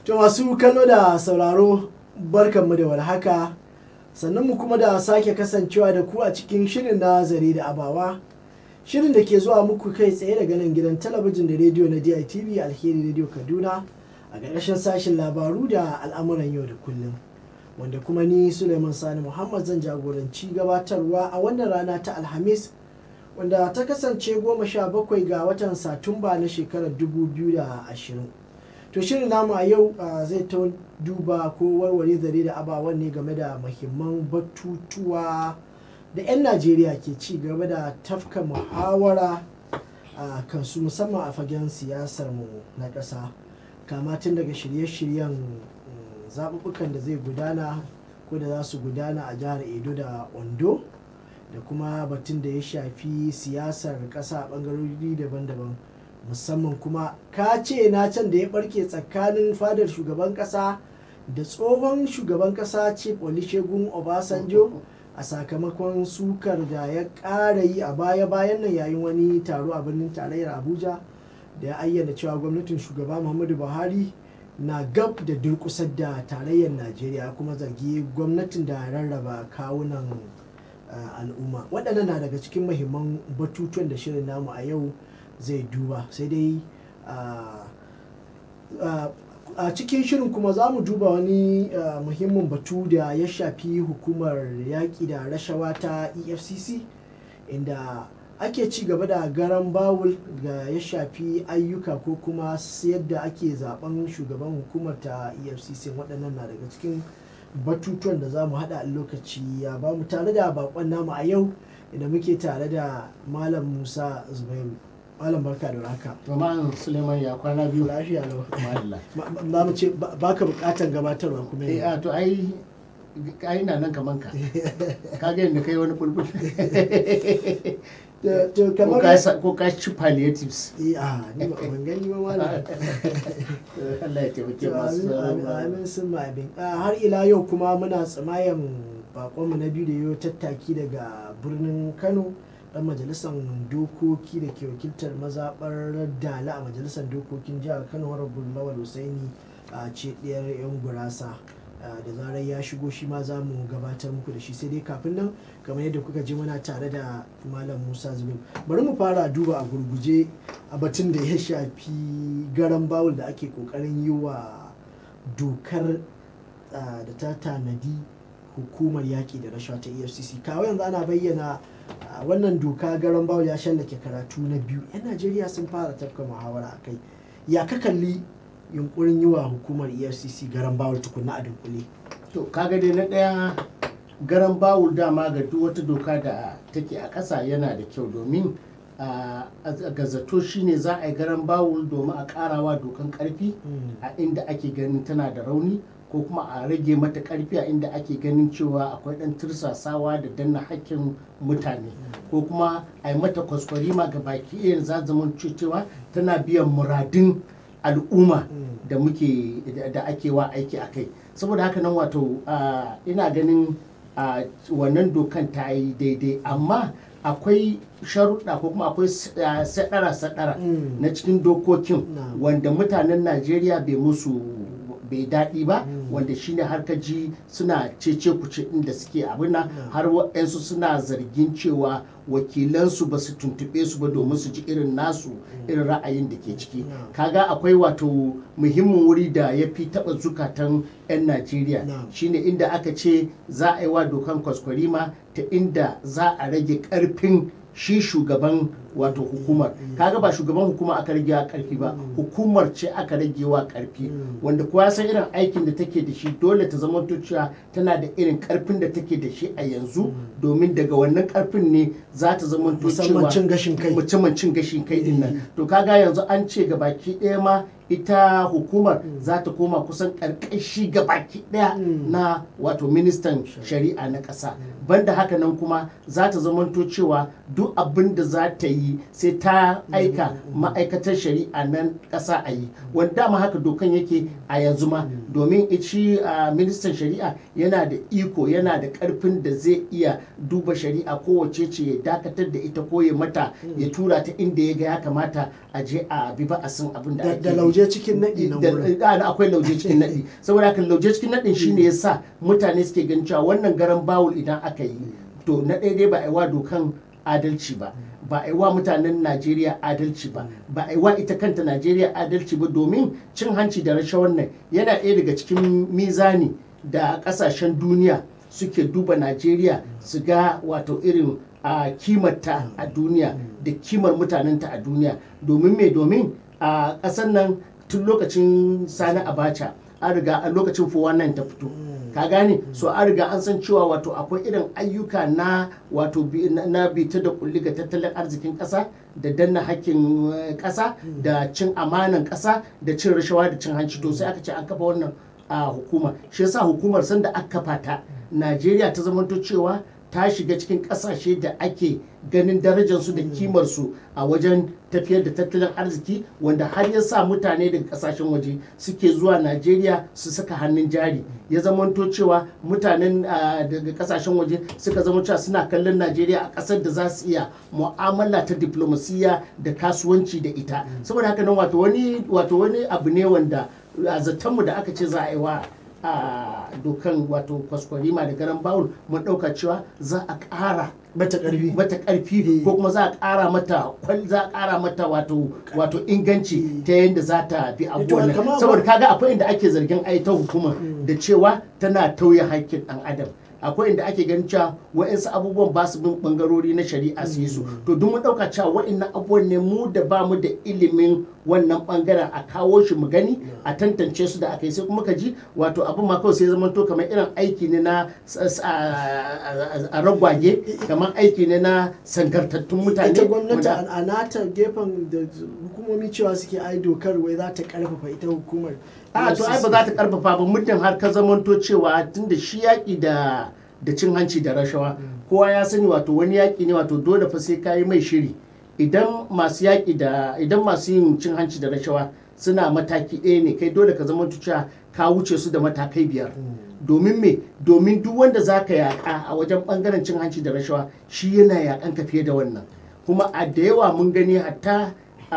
To masu kallo da sauraro barkanmu da warhaka sannan mu kuma da sake kasancewa da ku a cikin shirin na zare da abawa shirin da ke zuwa muku kai tsaye daga nan gidan talabijin da rediyo na DITV alheri rediyo Kaduna a ƙarƙashin sashen labaru da al'amuran yau da kullum wanda kuma ni Suleiman Sani Muhammad zan jagoranci gabatarwa a wannan rana ta Alhamis wanda ta kasance goma sha bakwai ga watan Satumba na shekarar 2020. to shirin namu a yau zai ta duba ko warware zare da abawan ne game da mahimman batutuwa da 'yan najeriya ke ci gaba da tafka muhawara a kansu musamman a fagen siyasar mu na ƙasa kama tun daga shirye-shiryen zaɓuɓɓukan da zai gudana ko da za su gudana a jihar edo da ondo da kuma batun da ya shafi siyasar ƙasa a ɓangarori daban-daban musamman kuma ka ce na can da ya barke tsakanin fadar shugaban kasa da tsohon shugaban kasa chief olusegun obasanjo a sakamakon sukar da ya ƙara yi a baya-bayan nan yayin wani taro a birnin tarayyar abuja da ya ayyana cewa gwamnatin shugaba muhammadu buhari na gab da durkusar da tarayyar najeriya kuma zargi gwamnatin da rarraba kawunan al'umma waɗannan na daga cikin mahimman batutuwan da shirin namu a yau zai duba sai dai a cikin shirin kuma za mu duba wani muhimmin batu da ya shafi hukumar yaƙi da rashawa ta efcc inda ake ci gaba da garan bawul ga ya shafi ayyuka ko kuma yadda ake zaben shugaban hukumar ta efcc waɗannan na daga cikin batutuwan da za mu haɗa lokaci ya ba mu tare da bakon namu a yau inda muke tare da malam musa zubairu malam barka da raka Malam Suleiman ya kwana biyu. lafiya lau Madalla. za mu ce ba ka bukatan gabatarwa kuma Eh a to ai ai na nan kaman ka. Ka ga yadda kai wani bulbul. to to Ko kamar ka sa- ko ka ci palliatives. eh a ni ba ban gani ba malam Allah ya taimake To, masu amin amin amin sun ma abin Ah, har ila yau kuma muna tsamayan bakonmu na biyu da yau tattaki daga birnin kano dan majalisar dokoki da ke wakiltar mazaɓar dala a majalisar dokokin jihar kano rabbul lawal husaini a ce ɗiyar yan gurasa Ah, da zarar ya shigo shi ma za mu gabatar muku da shi sai dai kafin nan kamar yadda kuka ji muna tare da malam musa zubin bari mu fara duba a gurguje a batun da ya shafi garan bawul da ake kokarin yi wa dokar ah, da ta tanadi hukumar yaƙi da rashawa ta efcc kawo yanzu ana bayyana ah, wannan doka garan bawul ya shallake karatu na biyu 'yan najeriya sun fara tafka muhawara a kai ya ka kalli yunkurin yi wa hukumar efcc garan bawul tukunna a dunkule To kaga dai na ɗaya garan bawul dama ga duk wata doka da take a ƙasa yana da kyau domin a ga zato shine za a yi garan bawul domin a ƙarawa dokan ƙarfi a inda ake ganin tana da rauni ko kuma a rage mata karfi a inda ake ganin cewa akwai dan tursasawa da danna hakkin mutane ko kuma a yi mata kwaskwarima ga baki iya za zaman cewa tana biyan muradin al'umma da muke da ake wa aiki a kai saboda haka nan wato ah, ina ganin ah, wannan dokan ta yi daidai amma akwai sharuɗa ko kuma akwai sadara-sadara Mm. na cikin dokokin Na'am. wanda mutanen najeriya bai musu bai daɗi ba Mm. wanda shine har ka ji suna cece kuce inda suke abin nan Na'am. har waɗansu suna zargin cewa wakilansu ba su tuntuɓe su ba domin su ji irin nasu irin ra'ayin da ke ciki Na'am. kaga akwai wato muhimmin wuri da ya fi taɓa zukatan 'yan najeriya Na'am. shine inda aka ce za a yi wa dokan kwaskwarima ta inda za a rage ƙarfin shi shugaban wato hukumar kaga ba shugaban hukuma aka rage wa karfi ba Mm. hukumar ce aka rage wa karfi Mm. wanda kowa ya san irin aikin da take da shi dole ta zama cewa tana da irin karfin da take da shi a yanzu domin daga wannan karfin ne za ta zama musamman cin gashin kai musamman cin gashin kai din Mm. nan to kaga yanzu an ce ga baki ɗaya ma ita hukumar za ta koma kusan ƙarƙashi ga baki ɗaya Mm. na wato ministan shari'a na ƙasa banda haka nan kuma za ta zamanto cewa duk abin da za ta yi yi sai ta aika ma'aikatar shari'a nan ƙasa a yi wanda dama haka dokan yake a yanzu ma domin shi a ministan shari'a yana da iko yana da ƙarfin da zai iya duba shari'a kowace ce ya dakatar da ita ko ya mata ya tura ta inda ya ga ya kamata a je a bi ba a san abin da Da- ake da yi. lauje cikin naɗi nan Da- wurin. da- da akwai lauje cikin naɗi saboda haka lauje cikin naɗin shine ya sa mutane suke ganin cewa wannan garan bawul idan aka yi to na ɗaya dai ba a yi wa dokan adalci ba ba a yi wa mutanen najeriya adalci ba ba a yi wa ita kanta najeriya adalci ba domin cin hanci da rashawar nan yana ɗaya daga cikin mizani da ƙasashen duniya suke duba najeriya su ga wato irin a kimarta a duniya da kimar mutanenta a duniya domin me domin a ƙasar nan tun lokacin sani abacha an riga a lokacin 419 ta fito ka gane so an riga an san cewa wato akwai irin ayyuka na wato bi- na- na bita da kulli ga tattalin arzikin ƙasa da danna hakkin eh, ƙasa da cin amanan ƙasa da cin rashawa da cin hanci to sai aka ce an kafa wannan a hukuma shi yasa hukumar sanda aka kafa ta najeriya ta zamanto cewa ta shiga cikin kasashe da ake ganin darajarsu da kimarsu a wajen tafiyar da tattalin arziki wanda har ya sa mutane daga kasashen waje suke zuwa najeriya su saka hannun jari ya zamanto cewa mutanen ah, daga kasashen waje suka zama cewa suna kallon najeriya a kasar da za su iya mu'amala ta diplomasiya da kasuwanci da ita saboda haka nan wato wani wato wani abu ne wanda a zatonmu da aka ce za a yi wa a dokan wato kwaskwarima da garan bawul mun ɗauka cewa za a ƙara Bata ƙarfi. mata ƙarfi ko kuma za a ƙara mata kwal za a ƙara mata wato wato inganci ta yadda za ta bi abubuwan nan. kamar- saboda kaga akwai inda ake zargin ai ta hukuma da cewa tana tauye haƙƙin ɗan adam akwai inda ake ganin cewa wa'insu abubuwan ba su bin bangarori na shari'a su yi su to duk mun ɗauka cewa wa'innan abubuwan ne mu da ba mu da ilimin wannan bangaren a kawo shi mu gani a tantance su da aka yi sai kuma ka ji wato abin ma kawai sai zama to kamar irin aiki ne na s- s- a a ragwage kamar aiki ne na sankartattun mutane ita gwamnati wanda- a a nata gefen da hukumomi cewa suke ai dokar wai za ta karfafa ita hukumar a to ai ba za ta karfafa ba muddin har ka zamanto cewa tunda shi yaƙi da da cin hanci da rashawa kowa ya sani wato wani yaƙi ne wato dole fa sai ka yi mai shiri idan masu yaƙi da idan masu yin cin hanci da rashawa suna mataki ɗaya ne kai dole ka zamanto cewa ka wuce su da matakai biyar domin me domin duk wanda za ka yaƙa a wajen ɓangaren cin hanci da rashawa shi yana yaƙan ka fiye da wannan kuma a da yawa mun gani hatta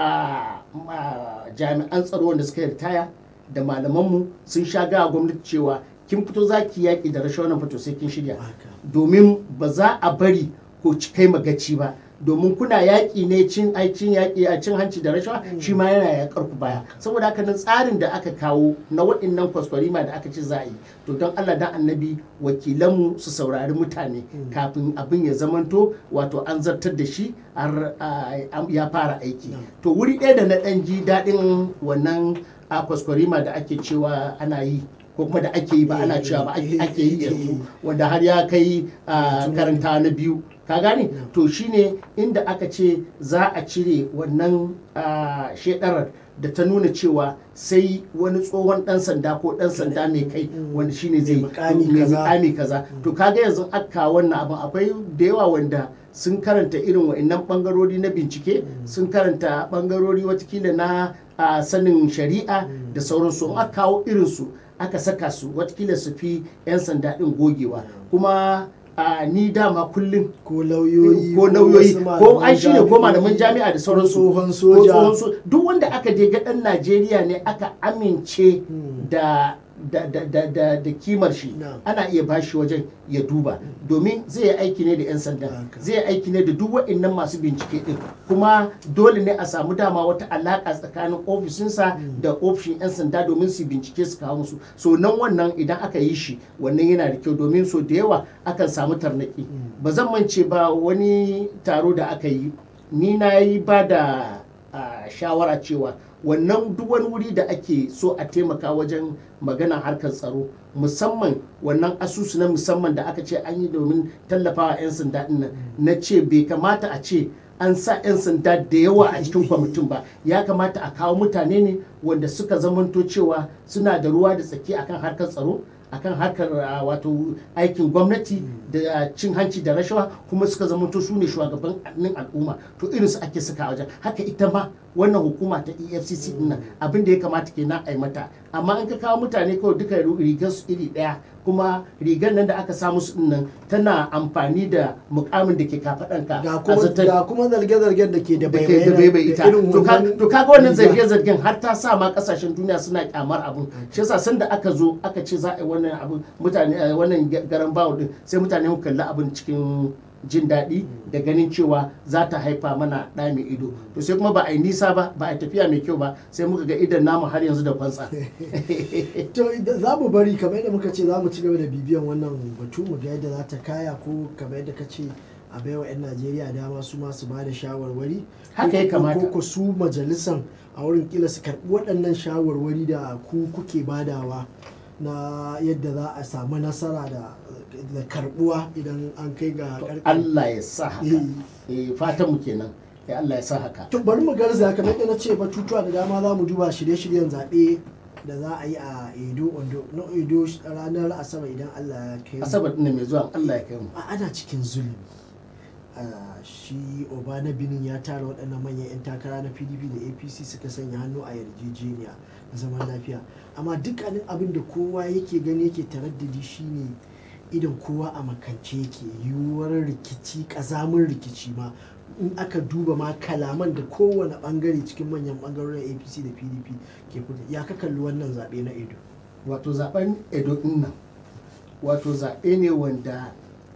a a jami'an tsaro wanda suka yi ritaya da malamanmu sun sha gawa gwamnati cewa kin fito za ki yaƙi da rashawa nan fito sai kin shirya Haka. domin ba za a bari ko ci kai magaci ba domin kuna yaƙi ne cin ai cin yaƙi a cin hanci da rashawa shi ma yana yaƙar ku baya saboda haka nan tsarin da aka kawo na waɗannan kwaskwarima da aka ce za a yi to don Allah dan annabi wakilanmu su saurari mutane kafin abin ya zamanto wato an zartar da shi har ah, ya fara aiki to wuri ɗaya da na ɗan ji daɗin wannan a kwaskwarima da ake cewa ana yi ko kuma da ake yi ba ana cewa ba ake ake yi yanzu wanda har ya kai a karanta na biyu ka gane to shine inda aka ce za a cire wannan ah, shedarar da ta nuna cewa sai wani tsohon dan sanda ko dan sanda mai kai wanda shine zai Mai mukami mai kaza. mukami kaza to kaga yanzu aka wannan abin akwai da yawa wanda sun karanta irin wa'annan bangarori na bincike sun karanta bangarori watakila na a sanin shari'a da sauransu in aka kawo irinsu aka saka su watakila su fi 'yan sanda ɗin gogewa kuma a ni dama kullum ko lauyoyi ko lauyoyi wasu ko malaman ai shine ko jami'o'i, malaman jami'a da sauransu ko tsohon ko soja tsohon so- duk wanda aka je ga dan Najeriya ne aka amince da da da da da, da kimar shi Na'am. ana iya bashi wajen ya duba domin zai yi aiki ne da 'yan sanda Haka. zai yi aiki ne da duk waɗannan masu bincike din kuma dole ne a samu dama wata alaƙa tsakanin ofishinsa da ofishin 'yan sanda domin su bincike su kawo musu so nan wannan idan aka yi shi wannan yana da kyau domin so da yawa akan samu tarnaki ba zan mance ba wani taro da aka yi ni na yi ba da ah, shawara cewa wannan duk wani wuri da ake so a taimaka wajen magana harkar tsaro musamman wannan asusu na musamman da aka ce an yi domin tallafawa 'yan sanda din nan na ce bai kamata a ce an sa 'yan sanda da yawa a cikin kwamitin ba ya kamata a kawo mutane ne wanda suka zamanto cewa suna da ruwa da tsaki akan harkar tsaro akan harkar uh, wato aikin gwamnati da cin hanci da rashawa kuma suka zamanto su ne shugabannin al'umma to irin su ake saka a wajen haka ita ma wannan hukuma ta efcc din nan abin da ya kamata kenan a yi mata amma in ka kawo mutane kawai duka rigar su iri daya kuma rigar nan da aka samu su din nan tana amfani da mukamin da ke kafaɗanka ga a kuma zaton- ga kuma zarge-zargen da ke da da ke da bai bai ita irin to ka- wannan to kaga wannan riga. zarge-zargen har ta sa ma kasashen duniya suna kyamar abun shi yasa sanda aka zo aka ce za a yi wannan abun mutane eh, wannan ga- garan bawo din sai mutane mu kalli abun cikin jin daɗi da ganin cewa za ta haifa mana ɗa mai ido to sai kuma ba a yi nisa ba ba a yi tafiya mai kyau ba sai muka ga idan namu har yanzu da kwantsa to idan- za mu bari kamar yadda muka ce za mu ci gaba da bibiyan wannan batu mu ga yadda za ta kaya ko kamar yadda ka ce a baiwa 'yan najeriya dama su ma su ba da shawarwari Haka ya Ko- ko- kamata. ko ko su majalisan a wurin kila su karɓi waɗannan shawarwari da ku kuke badawa na yadda za a samu nasara da da karɓuwa idan an kai ga To ƙarƙar Allah ya sa haka Eh. eh fatan mu kenan ya Allah ya sa haka to bari mu garza kamar yadda na ce batutuwa da dama za mu duba shirye-shiryen zaɓe da za a yi a edo ondo na edo ranar asabar idan allah ya kai mu. asabar ɗin mai zuwa Allah ya kai mu a ana cikin zulumi Ah, shi obana binin ya tara waɗannan manyan 'yan takara na pdp da apc suka sanya hannu a yarjejeniya na zaman lafiya amma dukkanin abin da kowa yake gani yake taraddadi shine idan kowa a makance yake yiwuwar rikici ƙazamin rikici ma in aka duba ma kalaman da kowane bangare cikin manyan bangarorin apc da pdp ke fita ya ka kalli wannan zaɓe na edo wato zaben edo din nan wato zaɓe ne wanda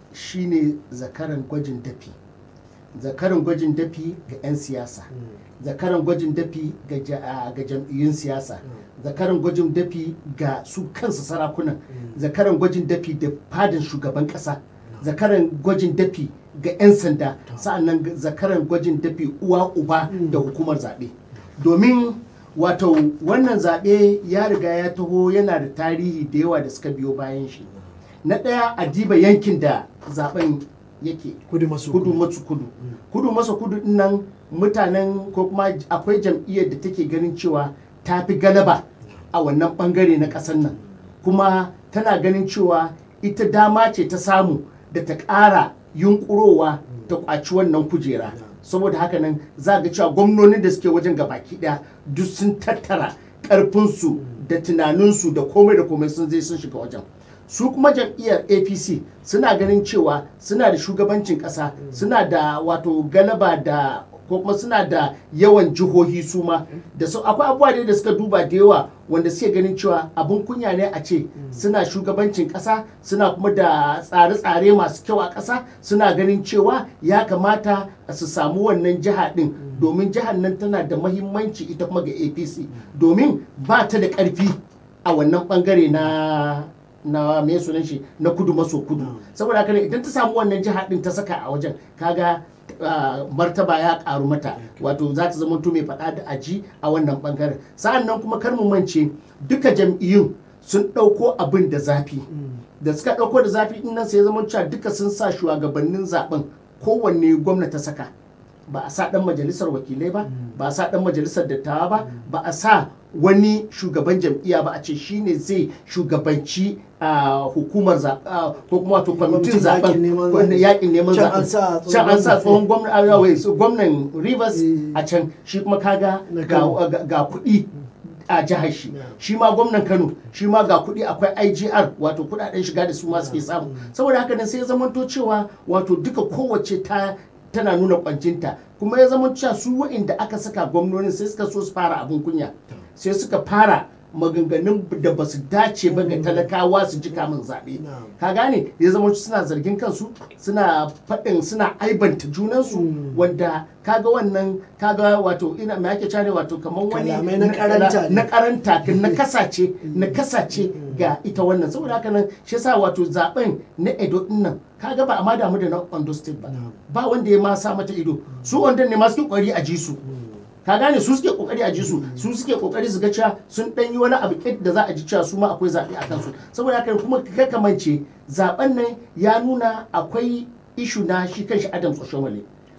shine zakaran gwajin dafi zakaran gwajin dafi ga 'yan siyasa zakaran gwajin dafi ga ja- a- ga jam'iyyun siyasa zakaran gwajin dafi ga su kansu sarakunan zakaran gwajin dafi da fadin shugaban kasa zakaran gwajin dafi ga 'yan sanda sa'annan ga- zakaran gwajin dafi uwa uba da hukumar zaɓe domin wato wannan zaɓe ya riga ya taho yana da tarihi da yawa da suka biyo bayan shi na ɗaya a diba yankin da zaben yake kudu maso kudu maso kudu kudu maso kudu din nan mutanen ko kuma akwai jam'iyyar da take ganin cewa ta fi galaba a wannan bangare na ƙasar nan kuma tana ganin cewa ita dama ce ta samu da ta ƙara yunkurowa ta ƙwaci wannan kujera saboda haka nan za ga cewa gwamnonin da suke wajen gabaki ɗaya duk sun tattara ƙarfinsu da tunaninsu da komai da komai sun zai sun shiga wajen su kuma jam'iyyar apc suna ganin cewa suna da shugabancin ƙasa suna da wato galaba da ko kuma suna da yawan jihohi su ma da su akwai abubuwa dai da suka duba da yawa wanda suke ganin cewa abin kunya ne a ce suna shugabancin ƙasa suna kuma da tsare-tsare masu kyau a ƙasa suna ganin cewa ya kamata su samu wannan jiha ɗin domin jihar nan tana da mahimmanci ita kuma ga apc domin ba ta da ƙarfi a wannan ɓangare na na me sunan shi na kudu maso kudu saboda haka ne idan ta samu wannan jiha din ta saka a wajen kaga ah, martaba ya karu mata wato za ta zama mai faɗa da aji a wannan bangaren sa'an nan kuma kar mu mance duka jam'iyyun sun ɗauko abin da zafi da suka ɗauko da zafi din nan sai ya zama cewa duka sun sa shugabannin zaben kowanne gwamna ta saka ba a sa ɗan majalisar wakilai ba ba a sa ɗan majalisar dattawa ba ba a sa wani shugaban jam'iyya ba a ce shine zai shugabanci a hukumar zaɓe ko kuma wato kwamitin Kwamitin yaƙin zaɓen neman wanda zaɓe. yaƙin neman Can an sa zaɓen tsohon can an sa gwamna. tsohon gwamna a wai, so gwamnan rivers Eh. a can shi kuma kaga Na ga Kano. ga- ga kuɗi a jihar shi Yeah. shi ma gwamnan kano shi ma ga kuɗi akwai igr wato kuɗaɗen shiga da su ma suke samu saboda haka nan sai ya zamanto cewa wato duka kowace ta tana nuna kwancinta kuma ya zama cewa su wa'inda aka saka gwamnonin sai suka so su fara abin kunya sai suka fara maganganun da ba su dace ba ga talakawa su ji kamun zaɓe Na'am. ka gane ya zama suna zargin kansu suna faɗin suna aibanta junansu Mm. wanda kaga wannan kaga wato ina me ake care wato kamar wani Kalamai na karanta ne. na karanta na kasace na kasace ga ita wannan saboda haka nan shi yasa wato zaben na Edo din nan kaga ba a ma damu da na Ondo State ba Na'am. ba wanda ya ma sa mata ido su Ondo ne ma suke kokari a ji su ka gane su suke kokari a ji su su suke kokari su ga cewa sun dan yi wani abu kit da za a ji cewa su ma akwai zaɓe a kansu saboda haka kuma ka kamance zaben nan ya nuna akwai ishu na shi kanshi Adams Oshomole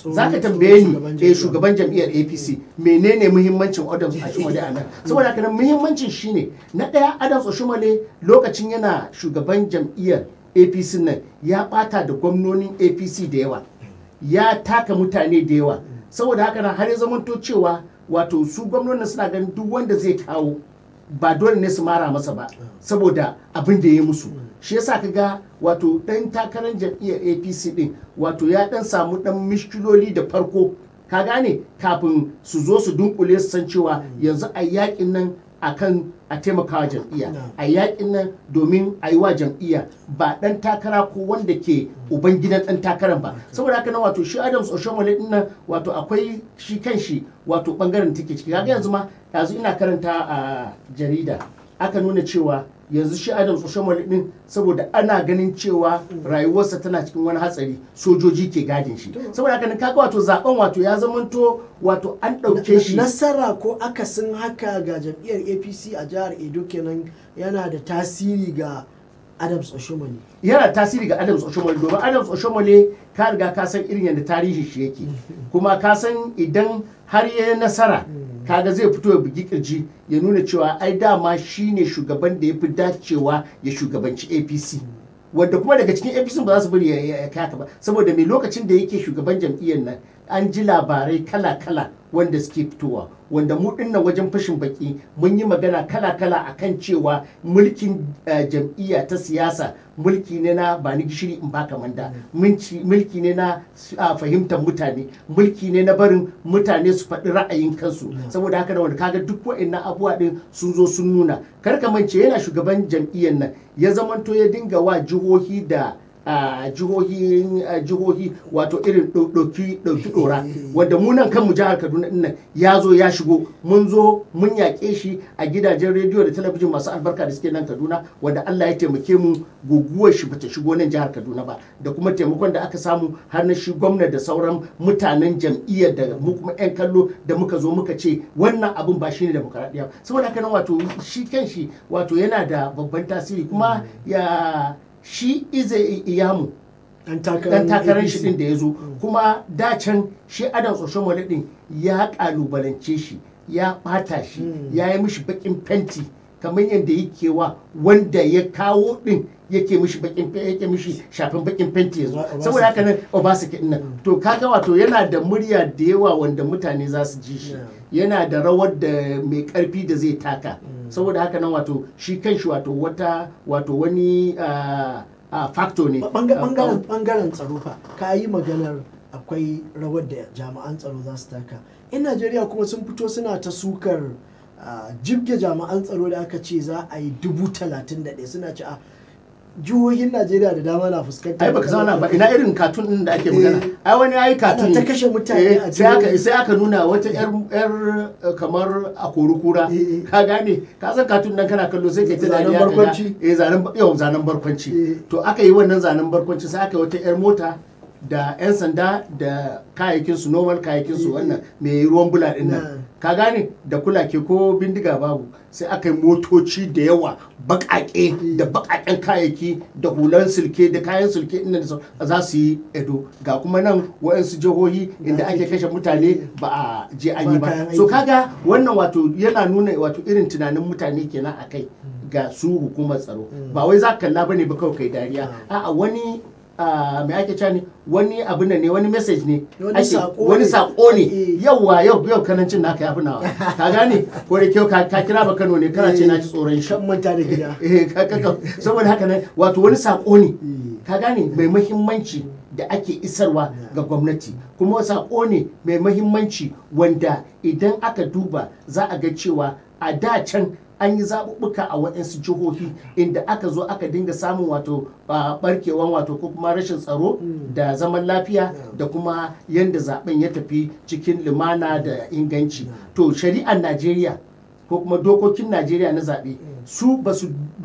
Tsohon- za ka tambaye tsohon shugaban ni eh jam'iyyar. shugaban jam'iyyar apc menene muhimmancin adams oshimole a nan saboda haka nan muhimmancin shine na ɗaya adams oshimole lokacin yana shugaban jam'iyyar apc nan ya bata da gwamnonin apc da yawa ya taka mutane da yawa saboda haka nan har ya zamanto cewa wato su gwamnonin suna ganin duk wanda zai kawo ba dole ne su mara masa ba saboda abin da ya yi musu shi yasa ka ga wato dan takarar jam'iyyar apc din wato ya dan samu dan mishkiloli da farko ka gane kafin su zo su dunkule su san cewa yanzu a yakin nan akan a taimakawa jam'iyya No. a yakin nan domin a yi wa jam'iyya ba dan takara ko wanda ke uban gidan dan takarar ba saboda haka nan wato shi adams oshomole din nan wato akwai shi kan shi wato bangaren take ciki kaga yanzu ma yanzu ina karanta a jarida aka nuna cewa yanzu shi adams oshomole din saboda ana ganin cewa rayuwarsa tana cikin wani hatsari sojoji ke gadin shi saboda haka nan kaga wato zaben wato ya zamanto wato an ɗauke shi nasara ko akasin haka ga jam'iyyar apc a jihar edo kenan yana da tasiri ga adams oshomani yana tasiri ga Adams Oshomole domin Adams Oshomole ka riga ka san irin yadda tarihi shi yake kuma ka san idan har ya yi nasara kaga zai fito ya bugi kirji ya nuna cewa ai dama shine shugaban da ya fi dacewa ya shugabanci APC wanda kuma daga cikin APC ba za su bari ya- ya ya kaka ba saboda mai lokacin da yake shugaban jam'iyyar nan an ji labarai kala-kala wanda suke fitowa wanda mu dinnan wajen fashin baki mun yi magana kala-kala akan cewa mulkin eh, jam'iyya ta siyasa mulki ne na ba ni gishiri in baka manda Mulki- mulki ne na ah, fahimtar mutane mulki ne na barin mutane su faɗi ra'ayin kansu saboda haka da wanda kaga duk wa'annan abubuwa din sun zo sun nuna kar ka mance yana shugaban jam'iyyar nan ya zamanto ya dinga wa jihohi da a jihohi a jihohi wato irin ɗau- ɗauki ɗauki ɗora wanda mu nan kanmu jihar kaduna ɗin nan ya zo ya shigo mun zo mun yaƙe shi a gidajen rediyo da talabijin masu albarka da suke nan kaduna wanda allah ya taimake mu guguwar shi bata shigo nan jihar kaduna ba da kuma taimakon da aka samu har na shi gwamna da sauran mutanen jam'iyyar da mu kuma 'yan kallo da muka zo muka ce wannan abun ba shine demokaradiyya saboda haka nan wato shi kan shi wato yana da babban tasiri kuma ya shi ize iyamu dan takarar dan takarar shi APC. din da ya zo kuma dacen shi adam tsoshomole din ya kalubalance shi ya bata shi Mm. ya yi mishi bakin fenti kamar yadda yake wa wanda ya kawo din yake mishi bakin fe- yake mishi shafin bakin fenti yanzu Oba- saboda haka nan obasaki din nan to kaga wato yana da murya da yawa wanda mutane za su ji shi Yeah. yana da rawar da mai karfi da zai taka Mm. saboda haka nan wato shi kanshi wato wata wato wani ah, ah, factor ne Banga- Ah, bangaren bangaren tsaro fa ka yi maganar akwai rawar da jami'an tsaro za su taka in najeriya kuma sun fito suna ta sukar ah, jibge jami'an tsaro da aka ce za a yi dubu talatin da ɗaya suna ce a jihohin najeriya da dama na fuskantar ai baka zauna ba ina irin katun din da ake magana Eh. ai wani yayi katun Ana ta kashe mutane a sai aka jihohi. sai aka nuna wata yar yar eh, kamar a kura Eh. ka gane ka san katun nan kana kallo sai kai ta Zanen dariya ka ga- barkwanci. eh zanen ba- yau zanen barkwanci Eh. to aka yi wannan zanen barkwanci sai aka yi wata yar mota da 'yan sanda da kayayyakin su normal kayayyakin su Eh. wannan mai ruwan bula din Na. nan ka gane da kulake ko bindiga babu sai aka yi motoci da yawa baƙaƙe da baƙaƙen kayayyaki da hulan silke da kayan silke inda da sau- za su yi edo ga kuma nan waɗansu jihohi inda Da ake ake- kashe mutane ba a je an yi Ba ba kayan so aiki. kaga wannan wato yana nuna wato irin tunanin mutane kenan a kai ga su hukumar tsaro ba wai za ka kalla bane ba kawai kai dariya a'a wani ah, me ake cewa ne wani abu ne wani message ne Wani ake- sako wani ne. sako ne Eh. yauwa yau yau kanancin naka ya fi nawa ka gane ko da kyau ka ka kira ba Kano ne kana ce na ji tsoron shi kan manta da gida eh ka ka ka- saboda haka nan wato wani sako ne Eh. ka gane mai mahimmanci da ake isarwa ga gwamnati kuma sako ne mai mahimmanci wanda idan aka duba za a ga cewa a da can an yi zaɓuɓɓuka a waɗansu jihohi inda aka zo aka dinga samun wato ah, barkewan wato ko kuma rashin tsaro Mm. da zaman lafiya da kuma yadda zaben ya tafi cikin lumana da inganci to shari'ar najeriya ko kuma dokokin najeriya na zaɓe su ba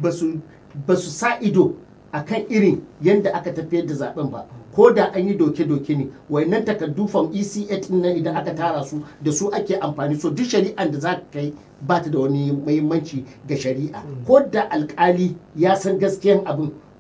su sa ido a kan irin yadda aka tafiyar da zaben ba ko da an yi doke-doke ne wayannan takardu fam ec din nan idan aka tara su da su ake amfani so duk shari'an da za ka kai ba ta da wani muhimmanci ga shari'a ko da alkali ya san gaskiyan abin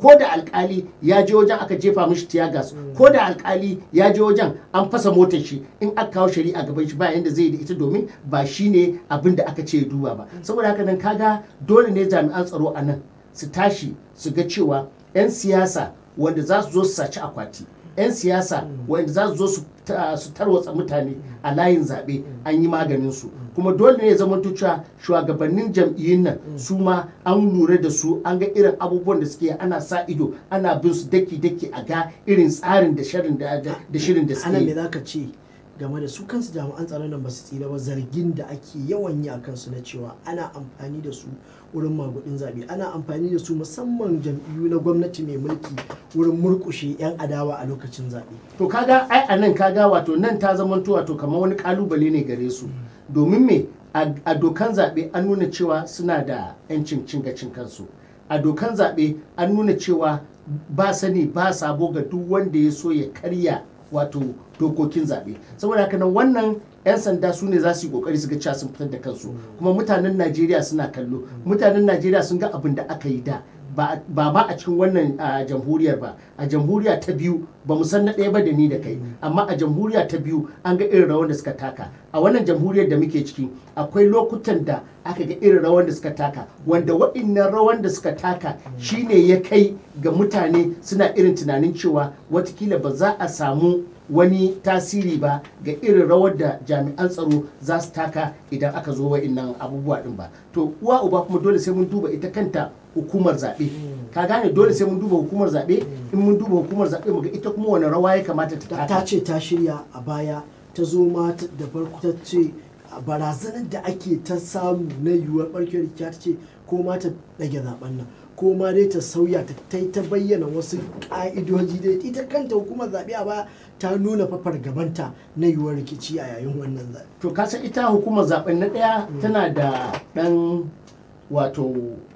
ko da alkali ya je wajen aka jefa mishi tiyagas ko da alkali ya je wajen an fasa motar shi in aka kawo shari'a gaban shi ba yanda zai yi da ita domin ba shi ne abin da aka ce ya duba ba saboda haka nan kaga dole ne jami'an tsaro a nan su tashi su ga cewa 'yan siyasa wanda za su zo su saci akwati 'yan siyasa wanda za su zo su ta- su tarwatsa mutane a layin zaɓe an yi maganin su kuma dole ne ya zama cewa shugabannin jam'iyyun nan su ma an lura da su an ga irin abubuwan da suke ana sa ido ana bin su daki-daki a ga irin tsarin da shirin da da shirin da suke ana me yi. za ka ce game da su kansu jami'an tsaron nan ba su tsira ba zargin da ake yawan yi a kansu na cewa ana amfani da su wurin magudin zaɓe ana amfani da su musamman jam'iyyu na gwamnati mai mulki wurin murkushe 'yan adawa a lokacin zaɓe to kaga ai a nan kaga wato nan ta zamanto wato kamar wani kalubale ne gare su domin me a a dokan zaɓe an nuna cewa suna da 'yancin cin gashin kansu a dokan zaɓe an nuna cewa ba sani ba sabo ga duk wanda ya so ya karya wato dokokin zaɓe saboda haka nan wannan 'yan sanda su ne za su yi kokari su ga cewa sun fitar da kansu kuma mutanen najeriya suna kallo mutanen najeriya sun ga abin da aka yi da ba ba ma a cikin wannan a, jamhuriyar ba a jamhuriya ta biyu ba mu san na ɗaya ba da ni da kai amma a jamhuriya ta biyu an ga irin rawan da suka taka a wannan jamhuriyar da muke ciki akwai lokutan da aka ga irin rawan da suka taka wanda waɗannan rawan da suka taka shine ya kai ga mutane suna irin tunanin cewa watakila ba za a samu wani tasiri ba ga irin rawar da jami'an tsaro za su taka idan aka zo wa'innan abubuwa din ba to uwa uba kuma dole sai mun duba ita kanta hukumar zaɓe ka gane dole sai mun duba hukumar zaɓe in mun duba hukumar zaɓe mu ga ita kuma wani rawa ya kamata ta ta taka ta ce ta shirya a baya ta zo ma ta- da farko ta ce a barazanar da ake ta samu na yiwuwar barkewar rikici ta ce ko ma ta ɗage zaben nan ko ma dai ta sauya ta ta yi ta bayyana wasu ƙa'idoji dai ita kanta hukumar zaɓe a baya ta nuna fafar gabanta na yiwuwar rikici a yayin wannan zaɓe to kasan ita hukumar zaben na ɗaya tana da ɗan wato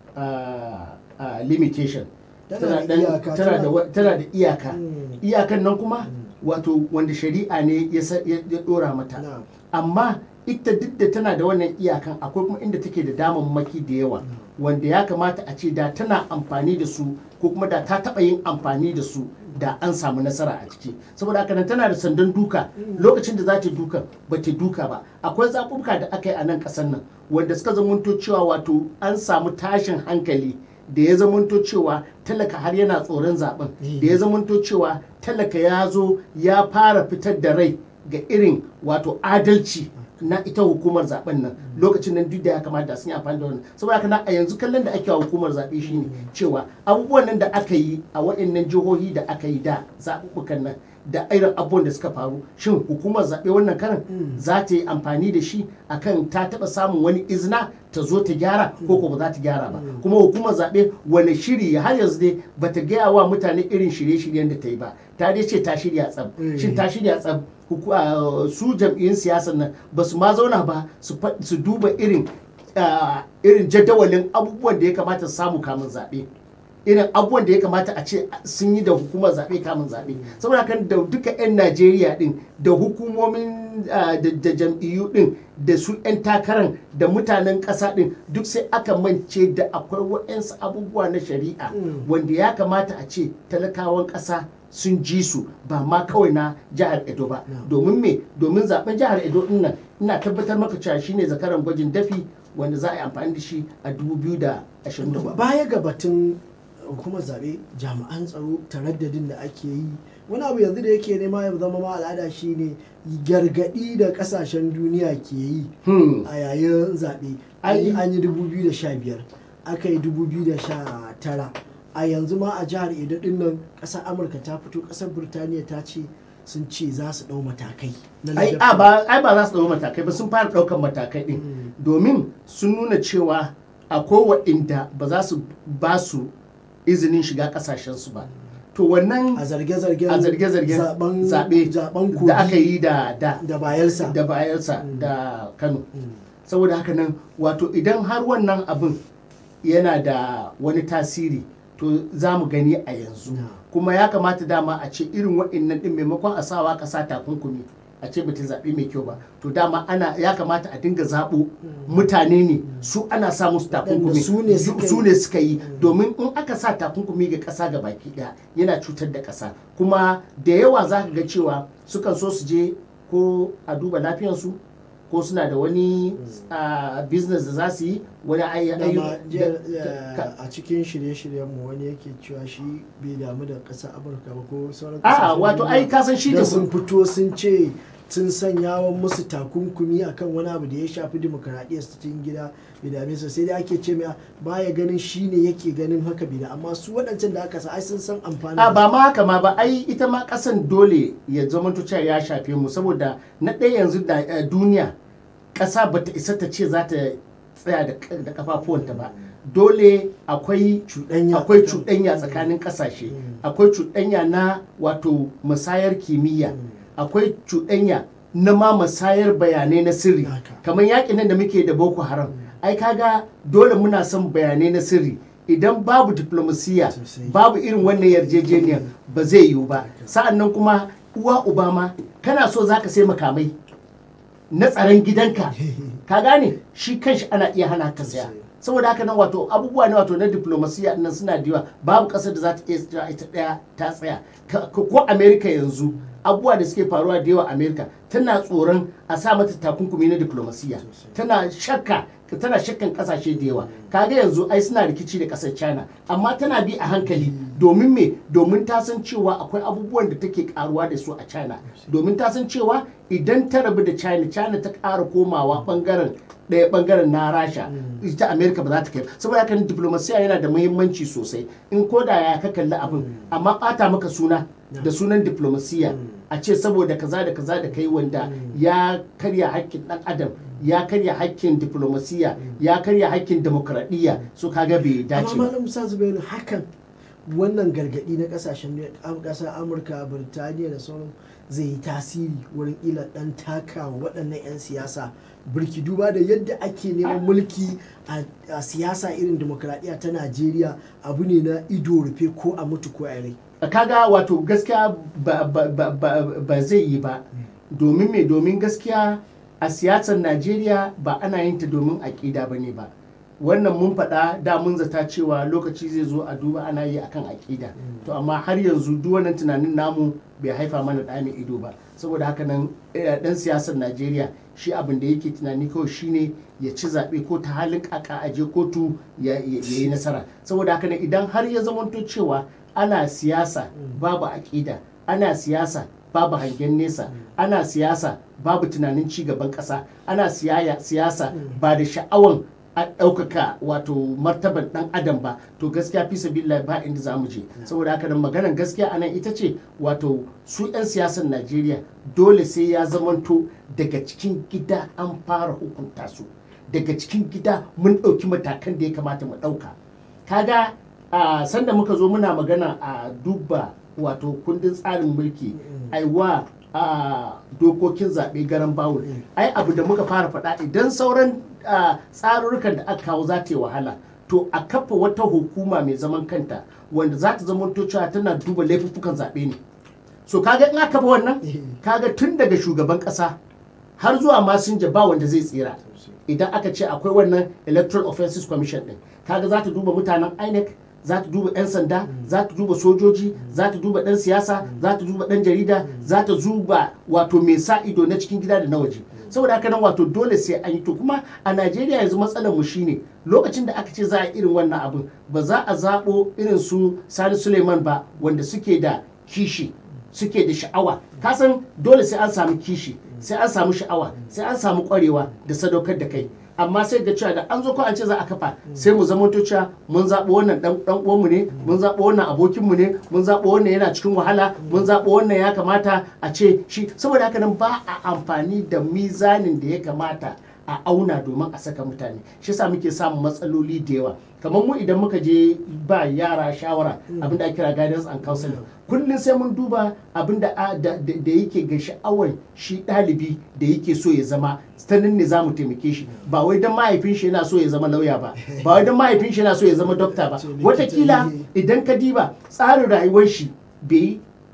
ah, ah, limitation Tana da ɗan- iyaka, tana da tana- wa- tana da iyaka Mm. iyakan nan kuma wato wanda shari'a ne ya sa- ya ya ɗora mata Na. amma ita duk da tana da wannan iyakan akwai kuma inda take da damammaki da yawa wanda ya kamata a ce da tana amfani da su ko kuma da ta taɓa yin amfani da su da an samu nasara a ciki saboda haka nan tana da sandan duka lokacin da za ta duka ba ta duka ba akwai zaɓuɓɓuka da aka yi a nan ƙasar nan wanda suka zamanto cewa wato an samu tashin hankali da ya zamanto cewa talaka har yana tsoron zaben da ya zamanto cewa talaka ya zo ya fara fitar da rai ga irin wato adalci na ita hukumar zaben nan lokacin nan duk da ya kamata da sun yi amfani da wannan saboda haka na a yanzu kallon da ake wa hukumar zaɓe shine cewa abubuwan nan da aka yi a waɗannan jihohi da aka yi da zaɓuɓɓukan nan da irin abubuwan da suka faru shin hukumar zaɓe wannan karan za ta yi amfani da shi akan ta taɓa samun wani izina ta zo ta gyara ko ko ba za ta gyara ba kuma hukumar zaɓe wani shiri har yanzu dai ba ta gaya wa mutane irin shirye-shiryen da ta yi ba ta dai ce ta shirya tsab Mm. shin ta shirya tsab huku- ah, su jam'iyyun siyasar nan ba su ma zauna ba su fa- su duba irin ah, irin jadawalin abubuwan da ya kamata su samu kamun zaɓe irin abubuwan da ya kamata a ce sun yi da hukumar zaɓe kamun zaɓe saboda kan da duka 'yan najeriya din da hukumomin ah, da da jam'iyyu din da su 'yan takaran da mutanen ƙasa din duk sai aka mance da akwai waɗansu abubuwa na shari'a Mm. wanda ya kamata a ce talakawan ƙasa sun ji su ba ma kawai na jihar edo ba No. domin me domin zaben jihar edo din nan ina tabbatar maka cewa shine zakaran gwajin dafi wanda za a yi amfani da shi a 2027 baya ga batun hukumar zaɓe jami'an tsaro taraddadin da ake yi wani abu yanzu da yake nema ya zama ma al'ada shine gargaɗi da ƙasashen duniya ke yi Hmm. a yayin zaɓe an yi Ai- an yi 2015 aka yi 2019 a yanzu ma a jihar edo din nan ƙasar amurka ta fito ƙasar burtaniya ta ce sun ce za su ɗau matakai na ai ladabtar- a ba ai ba za su ɗau matakai ba sun fara ɗaukan matakai ɗin Mm. domin sun nuna cewa akwai waɗanda ba za su ba su izinin shiga ƙasashensu ba to wannan a zarge-zargen a zarge-zargen zaben zaɓe zaben kogi da aka yi da da da bayelsa da bayelsa Mm. da kano Mm. saboda haka nan wato idan har wannan abin yana da wani tasiri to za mu gani a yanzu Na. kuma ya kamata dama a ce irin waɗannan ɗin maimakon a sawa ƙasa takunkumi a a ce bata zaɓe mai kyau ba to dama ana ya kamata a dinga zaɓo mutane ne su ana sa musu takunkumi su ne suka yi. su ne suka yi domin in aka sa takunkumi ga ƙasa ga baki ɗaya yana cutar da ƙasa kuma da yawa za ka ga cewa sukan so su je ko a duba lafiyarsu ko suna da wani ah, business da za su yi wani ayy- dama ayyuka jiya, da- ka- eh, a cikin shirye-shiryen mu wani yake cewa shi bai damu da ƙasar amurka ba ko sauran a'a ƙasashen wato duniya. ai ka san shi da da sun fito sun ce sun sanya wa musu takunkumi akan wani abu da ya shafi demokaradiyyar su cikin gida bai dame su sai dai ake ce mai baya ganin shi ne yake ganin haka bai da amma su waɗancan da aka sa ai sun san amfani a ba ma haka ma ba ai ita ma kasan dole ya zama cewa ya shafe mu saboda na ɗaya yanzu da eh, duniya ƙasa ba ta isa ta ce za ta tsaya da k- da kafafuwanta ba dole akwai Cuɗanya. akwai cuɗanya tsakanin ƙasashe Mm. akwai cuɗanya na wato musayar kimiyya Mm. akwai cuɗanya na ma musayar bayanai na sirri Haka. kamar yakin nan da muke da boko haram ai kaga dole muna son bayanai na sirri idan babu diplomasiya Sosai. babu irin wannan yarjejeniyar ba zai yiwu ba sa'annan kuma uwa uba ma kana so zaka sai makamai na tsaron gidanka ka gane shi kanshi ana iya hana ka saya Sosai. saboda haka nan wato abubuwa ne wato na diplomasiya nan suna da yawa babu kasar da za ta iya tsaya ita daya ta tsaya Ka- ko ko america yanzu abubuwa da suke faruwa da yawa america tana tsoron a sa mata takunkumi na diplomasiya tana shakka tana shakkan kasashe da yawa kaga yanzu ai suna rikici da kasar china amma tana bi a hankali domin me domin ta san cewa akwai abubuwan da take karuwa da su a china domin ta san cewa idan ta rabu da china china ta ƙara komawa bangaren ɗaya bangaren na rasha ita america ba za ta kai saboda haka diplomasiya yana da muhimmanci sosai in ko da ya ka kalli abin amma ɓata maka suna da sunan diplomasiya a ce saboda kaza da kaza da kai wanda ya karya hakkin ɗan adam ya karya hakkin diplomasiya ya karya hakkin demokradiyya so kaga bai dace amma ba malam musa zubairu hakan wannan gargadi na kasashen kasar amurka birtaniya da sauran zai yi tasiri wurin ila dan taka wa waɗannan 'yan siyasa birki duba da yadda ake neman mulki a a siyasa irin demokradiyya ta najeriya abu ne na ido rufe ko a mutu ko a rai kaga wato gaskiya ba, ba, ba, ba, ba zai yi ba domin me domin gaskiya a siyasar najeriya ba ana yin ta domin aƙida ba ne ba wannan mun faɗa da mun zata cewa lokaci zai zo a duba ana yi akan aƙida to amma har yanzu duk wannan tunanin namu bai haifa mana ɗa mai ido ba saboda haka nan eh, ɗan siyasar najeriya shi abin da yake tunani kawai shine ya ci zaɓe ko ta halin ƙaƙa a je kotu ya ya- ya yi nasara saboda haka nan idan har ya zamanto cewa ana siyasa babu aƙida ana siyasa babu hangen nesa ana siyasa babu tunanin ci gaban ƙasa ana siyaya- siyasa ba da sha'awan a ɗaukaka wato martaban ɗan adam ba to gaskiya fi sabila ba inda za mu je saboda haka nan maganar gaskiya anan ita ce wato su 'yan siyasar najeriya dole sai ya zamanto daga cikin gida an fara hukunta su daga cikin gida mun ɗauki matakan da ya kamata mu ɗauka kaga a sanda muka zo muna magana a duba wato kundin tsarin mulki aiwa a dokokin zaɓe garan bawul ai abu da muka fara faɗa idan sauran a, tsarurrukan da aka kawo za ta yi wahala to a kafa wata hukuma mai zaman kanta wanda za ta zama cewa tana duba laifuffukan zaɓe ne so kaga in aka kafa wannan kaga tun daga shugaban ƙasa har zuwa masinja ba wanda zai tsira idan aka ce akwai wannan electoral offenses commission din kaga za ta duba mutanen inec za ta duba 'yan sanda za ta duba sojoji za ta duba ɗan siyasa za ta duba ɗan jarida za ta duba wato mai sa ido na cikin gida da na waje saboda haka nan wato dole sai an yi to kuma a najeriya yanzu matsalar mu shine lokacin da aka ce za a irin wannan abin ba za a zaɓo irin su sani suleiman ba wanda suke da kishi suke da sha'awa kasan dole sai an samu kishi sai an samu sha'awa sai an samu kwarewa da sadaukar da kai amma sai ga cewa da an zo ko an ce za a kafa sai mu zama to cewa mun zaɓo wannan dan dan uwanmu ne mun zaɓo wannan abokinmu ne mun zaɓo wannan yana cikin wahala mun zaɓo wannan ya kamata a ce shi saboda haka nan ba a amfani da mizanin da ya kamata a auna domin a saka mutane shi yasa muke samun matsaloli da yawa kamar mu idan muka je ba yara shawara abin da ake kira guidance and counseling kullum sai mun duba abin da da da yake ga sha'awar shi ɗalibi da yake so ya zama ta nan ne za mu taimake shi ba wai don mahaifin shi yana so ya zama lauya ba ba wai don mahaifin shi yana so ya zama dokta ba watakila idan ka diba tsarin rayuwar shi bai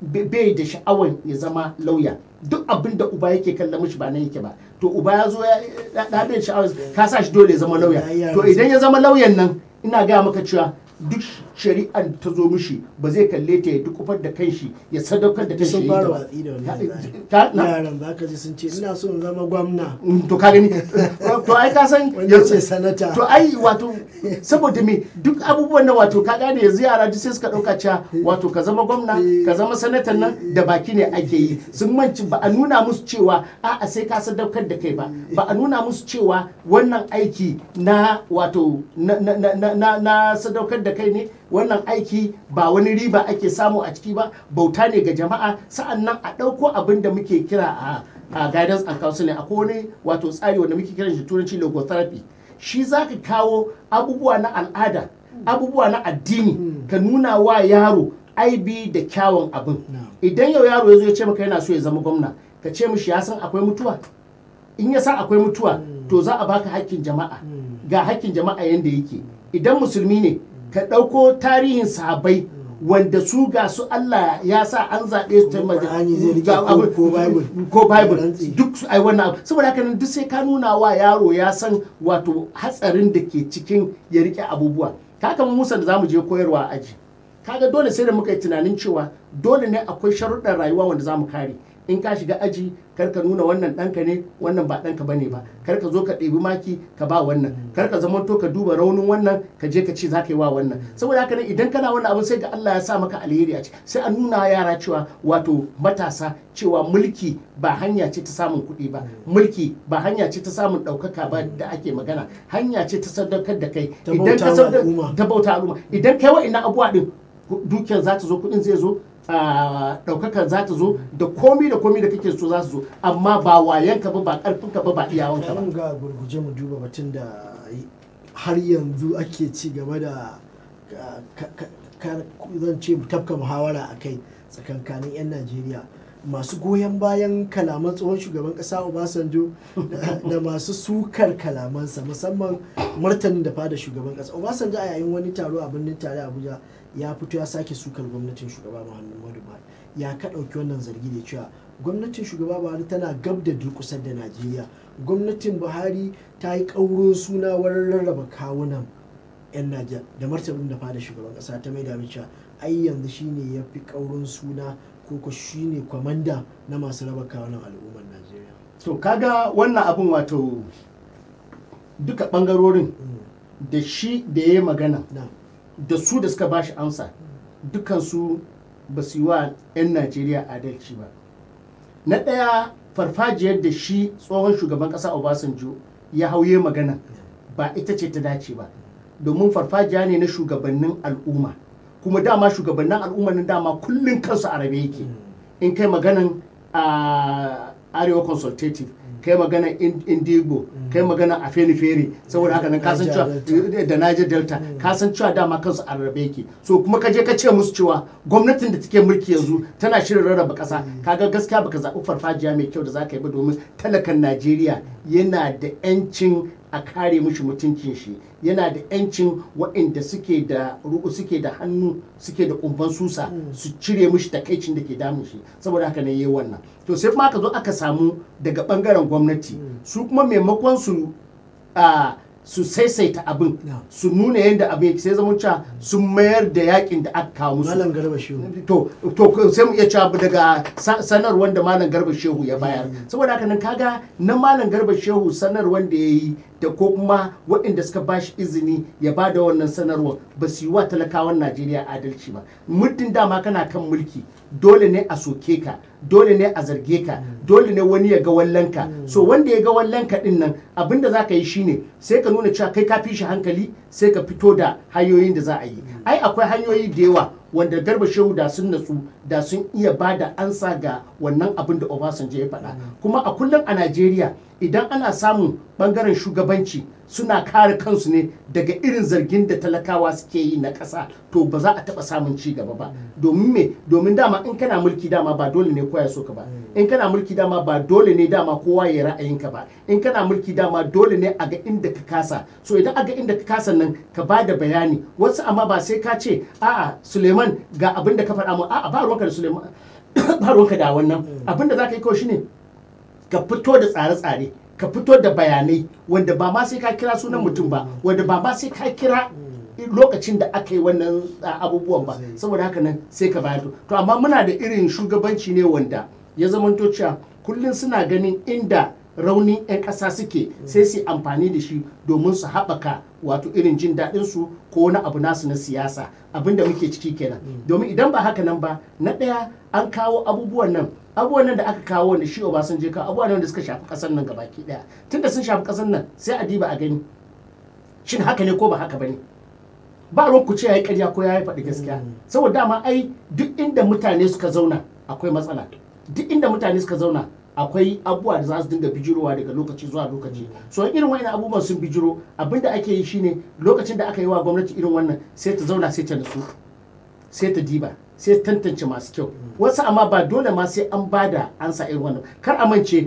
be- bai da sha'awar ya zama lauya duk abin da uba yake kalla mishi ba nan yake ba to uba ya zo ya da da bai da sha'awar ka sa shi dole ya zama lauya Ya yi to idan ya zama lauyan nan ina gaya maka cewa duk shari'ar ta zo mishi ba zai kalle ta ya dukufar da kanshi ya sadaukar da kanshi sun ya yi fara ta ba. watsi da wannan tsari. Ka- na- yaran za ka ji sun ce ina so in zama gwamna Mm, to ka gani to ai ka san wanda ce sanata to ai wato saboda me duk abubuwan da wato ka gane yanzu yara duk sai suka dauka cewa wato ka zama gwamna ka zama sanatan nan da baki ne ake yi sun manci ba a nuna musu cewa a'a sai ka sadaukar da kai ba ba a nuna musu cewa wannan aiki na wato na, na, na, na, na, na sadaukar da kai ne wannan aiki ba wani riba ake samu a ciki ba bauta ne ga jama'a sa'annan a ɗauko abin da muke kira a a guidance and counseling akwai wani wato tsari wanda muke kiran shi turanci logotherapy shi za ka kawo abubuwa na al'ada abubuwa na addini ka nuna wa yaro aibi da kyawun abin idan yau yaro ya zo ya ce maka yana so ya zama gwamna ka ce mishi ya san akwai mutuwa in ya san akwai mutuwa to za a baka hakkin jama'a ga hakkin jama'a yanda yake idan musulmi ne ka ɗauko tarihin sahabbai wanda su ga su Allah ya sa an zaɓe su ta Kuma Qur'ani zai rike ga ko- abu- ko Bible. ko bible Rantsi. duk su ai wannan abu saboda haka nan duk sai ka nuna wa yaro ya san wato hatsarin da ke cikin ya rike abubuwa kaka mu musa da zamu je koyarwa a aji kaga dole sai da muka yi tunanin cewa dole ne akwai sharuɗan rayuwa wanda zamu kare in ka shiga aji kar ka nuna wannan ɗanka ne wannan ba ɗanka bane ba kar ka zo ka ɗebi maki ka ba wannan kar ka zamanto ka duba raunin wannan ka je ka ce za ka yi wa wannan saboda haka nan idan kana wannan abin sai ga Allah ya sa maka alheri a ciki sai a nuna wa yara cewa wato matasa cewa mulki ba hanya ce ta samun kuɗi ba mulki ba hanya ce ta samun ɗaukaka ba da ake magana hanya ce ta sadaukar da kai Ta idan bauta ka wa sadau- al'umma. ta bauta al'umma idan kai wa'annan abubuwa din ku- dukiyar za ta zo kuɗin zai zo a ɗaukakar za ta zo da komi da komi da kake so za su zo amma ba wayanka ba ba ƙarfinka ba ba iyawanka ba Bari mu ga gurguje mu duba batun da har yanzu ake ci gaba da ka- ka- ka- zan ce tafka muhawara a kai tsakankanin 'yan najeriya masu goyon bayan kalaman tsohon shugaban kasa obasanjo da- da masu sukar kalamansa musamman martanin da fada shugaban kasa obasanjo a yayin wani taro a birnin tare abuja ya fito ya sake sukar gwamnatin shugaba muhammadu buhari ya ka ɗauki wannan zargi da cewa gwamnatin shugaba buhari tana gab da durkusar da najeriya gwamnatin buhari ta yi ƙaurin suna wurin rarraba kawunan 'yan najeriya da martanin da fada shugaban ƙasa ta mai da cewa ai yanzu shine ya fi ƙaurin suna ko ko shine kwamanda na masu raba kawunan al'ummar najeriya to kaga wannan abin wato duka ɓangarorin Mm, da shi da ya yi magana na da su da suka bashi amsa dukansu ba su yi wa 'yan najeriya adalci ba na ɗaya farfajiyar da shi tsohon shugaban ƙasa obasanjo ya hauye magana ba ita ce ta dace ba domin farfajiya ne na shugabannin al'umma kuma dama shugabannin al'umma na dama kullum kansu a rabe yake in kai maganan a arewa consultative kai magana indigo kai magana a fere saboda haka nan kasan cewa Niger da Niger Delta kasan cewa dama kansu a rarrabe yake so kuma ka je ka ce musu cewa gwamnatin da take mulki yanzu tana shirin rarraba kasa kaga gaskiya baka zaɓi farfajiya mai kyau da zaka yi ba domin talakan Najeriya yana da 'yancin a kare mishi mutuncin shi yana da 'yancin waɗanda suke da ruku suke da hannu suke da kumban susa su cire mishi takaicin da ke damun shi saboda haka ne yayi wannan to sai kuma aka zo aka samu daga bangaren gwamnati su kuma maimakon su a su saisaita abin No. su nuna yadda abin yake sai zama cewa sun mayar da yakin da aka kawo musu malam garba shi to to sai mu iya cewa daga sa- sanarwar da malam garba shehu ya bayar saboda haka nan kaga na malam garba shehu sanarwar da ya yi da ko kuma waɗanda suka ba shi izini ya ba da wannan sanarwar ba su yi wa talakawan najeriya adalci ba muddin dama kana kan mulki dole ne a soke ka dole ne a zarge ka dole ne wani ya ga wallanka so wanda ya ga wallanka din nan abinda za ka yi shine sai ka nuna cewa kai ka fi shi hankali sai ka fito da hanyoyin da za a yi ai akwai hanyoyi da yawa wanda garba shehu da sun natsu da sun iya ba da ansa ga wannan abin da obasanjo ya faɗa kuma a kullum a najeriya idan ana samun bangaren shugabanci suna kare kansu ne daga irin zargin da talakawa suke yi na ƙasa to ba za a taɓa samun ci gaba ba domin me domin dama in kana mulki dama ba dole ne koya so ka ba in kana mulki dama ba dole ne dama kowa ya ra'ayinka ba in kana mulki dama dole ne a ga inda ka kasa so idan a ga inda ka kasa nan ka ba da bayani wasu amma ba sai ka ce a'a suleiman ga abin da ka faɗa mu a'a ba ruwanka da suleiman ba ruwanka da wannan abin da za ka yi kawai shine ka fito da tsare-tsare ka fito da bayanai wanda ba ma sai ka kira sunan mutum ba wanda ba ma sai ka kira lokacin da aka yi wannan uh, abubuwan ba Zai. saboda haka nan sai ka bayar to amma muna da irin shugabanci ne wanda ya zamanto cewa kullum suna ganin inda raunin 'yan ƙasa suke sai su yi amfani da shi domin su haɓaka wato irin jin daɗin su ko wani abu nasu na siyasa abin da muke ciki kenan domin idan ba haka nan ba na ɗaya an kawo abubuwan nan abubuwan nan da aka kawo wanda shi Obasanjo ya kawo abubuwan nan da suka shafi ƙasar nan gabaki ɗaya tunda sun shafi ƙasar nan sai a diba a gani shin haka ne ko ba haka ba ne ba ruwan ku ce ya yi ƙarya ko ya yi faɗi gaskiya saboda dama ai duk inda mutane suka zauna akwai matsala duk inda mutane suka zauna akwai abubuwa da za su dinga bijirowa daga lokaci zuwa lokaci so irin wa'in abubuwan sun bijiro abinda ake yi shine lokacin da aka yi wa gwamnati irin wannan sai ta zauna sai ta nutsu sai ta diba sai ta tantance masu kyau wasu amma ba dole ma sai an bada ansa irin wannan kar a mance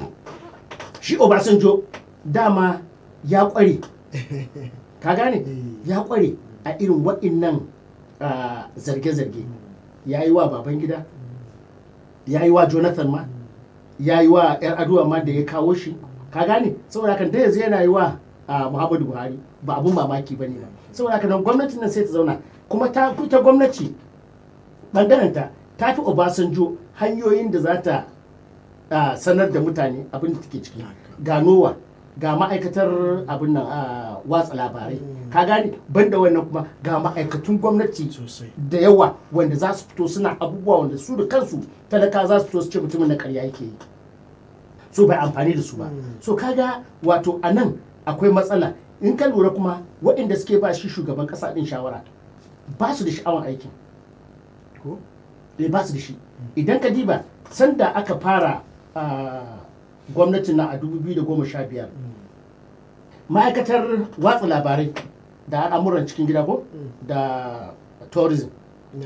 shi obasanjo dama ya kware ka gane ya kware a irin waɗannan ah, zarge-zarge ya yi wa babangida ya yi wa jonathan ma ya yi wa yar aduwa ma da ya kawo shi ka gane saboda haka da yanzu yana yi wa ah, muhammadu buhari ba abun mamaki ba ne ba saboda haka nan gwamnatin nan sai ta zauna kuma ta ta gwamnati ɓangarenta ta fi obasanjo hanyoyin da za ta ah, sanar da mutane abin da take ciki ga nowa ga ma'aikatar abin nan a watsa labarai ka gane banda wannan kuma ga ma'aikatun gwamnati sosai da yawa wanda za su fito suna abubuwa wanda su da kansu talaka za su fito su ce mutumin na karya yake yi so bai amfani da su ba so kaga wato a nan akwai matsala in ka lura kuma waɗanda suke ba shi shugaban ƙasa ɗin shawara ba su da sha'awar aikin ko eh ba su da shi idan ka diba sanda aka fara ah, gwamnatin na a 2015 ma'aikatar watsa labarai da al'amuran cikin gida ko da tourism no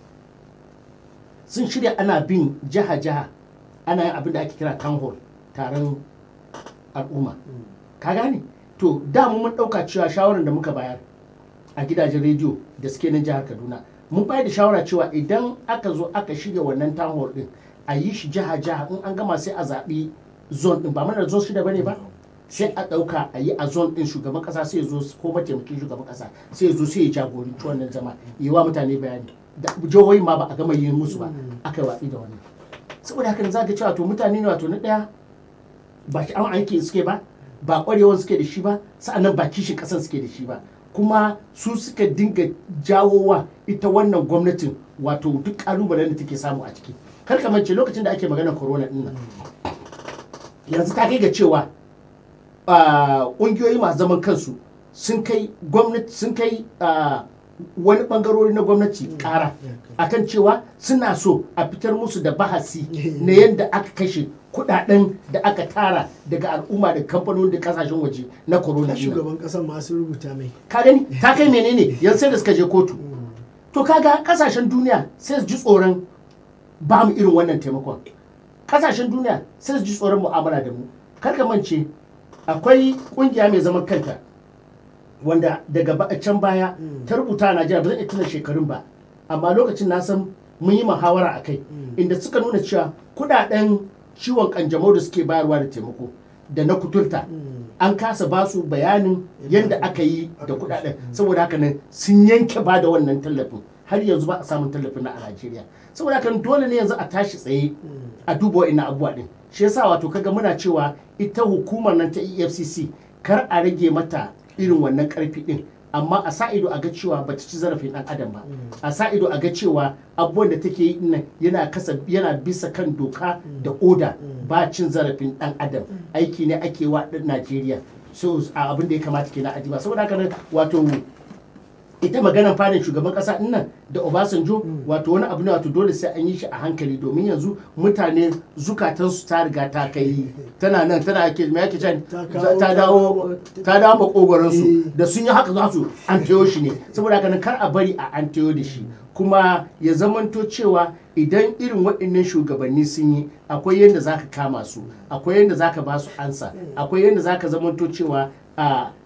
sun shirya ana bin jiha-jiha ana yin abin da ake kira town hall taron al'umma ka gane to da mu mun ɗauka cewa shawarar da muka bayar a gidajen rediyo da suke nan jihar kaduna mun bayar da shawara cewa idan aka zo aka shirya wannan town hall din a yi shi jiha-jiha in an gama sai a zaɓi zone din ba mana da zone shida bane ba sai a ɗauka a yi a zone din shugaban ƙasa sai ya zo ko mataimakin shugaban ƙasa sai ya zo sai ya jagoranci wannan zama yi wa mutane bayani da jihohi ma ba a gama yin musu ba aka yi watsi da wannan saboda haka za ka cewa to mutane ne wato na ɗaya ba shi an aiki suke ba ba ƙwarewar suke da shi ba sa'annan ba kishin ƙasar suke da shi ba kuma su suka dinga jawowa ita wannan gwamnatin wato duk ƙalubalen da take samu a ciki kar ka mance lokacin da ake magana corona din nan yanzu ta kai ga cewa ah, ƙungiyoyi masu zaman kansu sun kai gwamnati sun kai ah, wani bangarori na gwamnati ƙara akan cewa suna so a fitar musu da bahasi na yadda aka kashe kudaden da aka tara daga al'umma da kamfanoni da kasashen waje na corona ta din nan. shugaban kasan masu rubuta mai ka gani ta kai menene yanzu sai da suka je kotu to kaga kasashen duniya sai su ji tsoron ba mu irin wannan taimakon kasashen duniya sai su ji tsoron mu'amala da mu kar ka mance akwai kungiya mai zaman kanta wanda daga ba- can baya ta rubuta a Najeriya ba zan iya tuna shekarun ba amma lokacin na san mun yi muhawara a kai inda suka nuna cewa kudaden ciwon kanjamau da suke bayarwa da taimako da na kuturta an kasa ba su bayanin yadda aka yi da kudaden saboda haka nan sun yanke ba da wannan tallafin har yanzu ba a samun tallafin na a Najeriya saboda haka nan dole ne yanzu a tashi tsaye a duba wa'annan abubuwa din shi yasa wato kaga muna cewa ita hukumar nan ta EFCC kar a rage mata irin wannan karfi din amma a sa ido a ga cewa ba ta ci zarafin dan adam ba a sa ido a ga cewa abubuwan da take yi nan yana kasa yana bisa kan doka da oda ba cin zarafin dan adam aiki ne ake wa dan Najeriya so a abin da ya kamata kenan a diba saboda haka nan wato ita maganar fadin shugaban kasa din nan da Obasanjo wato wani abu ne wato dole sai an yi shi a hankali domin yanzu mutane zukatansu ta riga ta kai tana nan tana ake me ake can Ta kawo- ta dawo ta dawo makogoron su Eh. da sun yi haka za su an tayo shi ne saboda haka nan kar a bari a an tayo da shi kuma ya zamanto cewa idan irin waɗannan shugabanni sun yi akwai yadda za ka kama su akwai yadda za ka ba su ansa akwai yadda za ka zamanto cewa a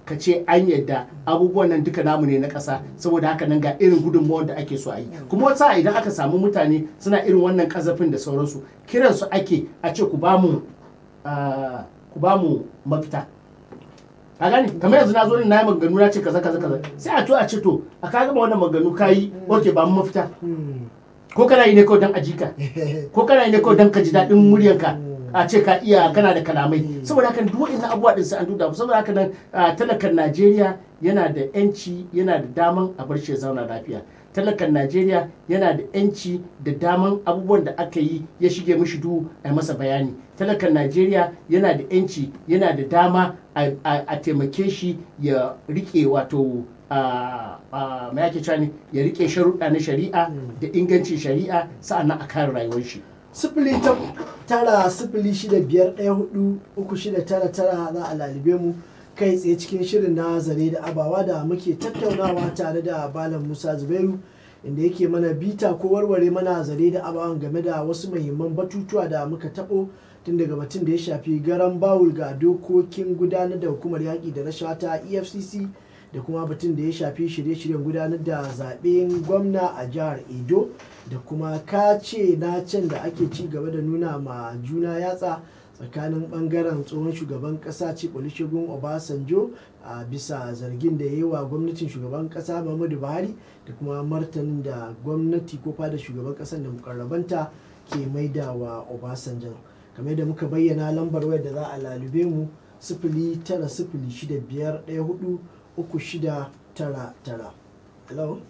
ka ce an yadda abubuwan nan duka namu ne na ƙasa saboda haka nan ga irin gudunmawar da ake so a yi kuma wata idan aka samu mutane suna irin wannan kazafin da sauransu kiransu ake a ce ku ba mu ah, ku ba mu mafita a gani kamar yanzu na zo ne na yi maganganu na ce kaza kaza kaza sai a to a ce to a ka gama wannan maganganu ka yi ok ba mu mafita Mm. ko kana yi ne kawai don ajika ko kana yi ne kawai don ka ji daɗin muryanka a ce ka iya kana da kalamai saboda haka duk wa'in abubuwa din sai an duba saboda haka nan ah, talakan Najeriya yana da yanci yana da daman a bar shi ya zauna lafiya talakan Najeriya yana da yanci da daman abubuwan da aka yi ya shige mishi duhu a yi masa bayani talakan Najeriya yana da yanci yana da dama a a- a taimake shi ya rike wato a a mai ake cewa ne ya rike sharuɗa na shari'a da ingancin shari'a sa'annan a kare rayuwar shi sifili ta tara sifili shida biyar ɗaya hudu uku shida tara tara za a lalibe mu kai tsaye cikin shirin na zare da abawa da muke tattaunawa tare da balan musa zubairu inda yake mana bita ko warware mana zare da abawan game da wasu muhimman batutuwa da muka taɓo tun daga batun da ya shafi garan bawul ga dokokin gudanar da hukumar yaƙi da rashawa ta efcc da kuma batun da ya shafi shirye-shiryen gudanar da zaɓen gwamna a jihar edo da kuma kace na can da ake ci gaba da nuna ma juna yatsa tsakanin bangaren tsohon shugaban kasa ce olusegun obasanjo a bisa zargin da ya yi wa gwamnatin shugaban kasa muhammadu buhari da kuma martanin da gwamnati ko fada shugaban kasar da mukarrabanta ke maida wa obasanjo kamar da muka bayyana lambar wayar da za a lalube mu sifili tara sifili shida biyar ɗaya hudu uku shida tara tara hello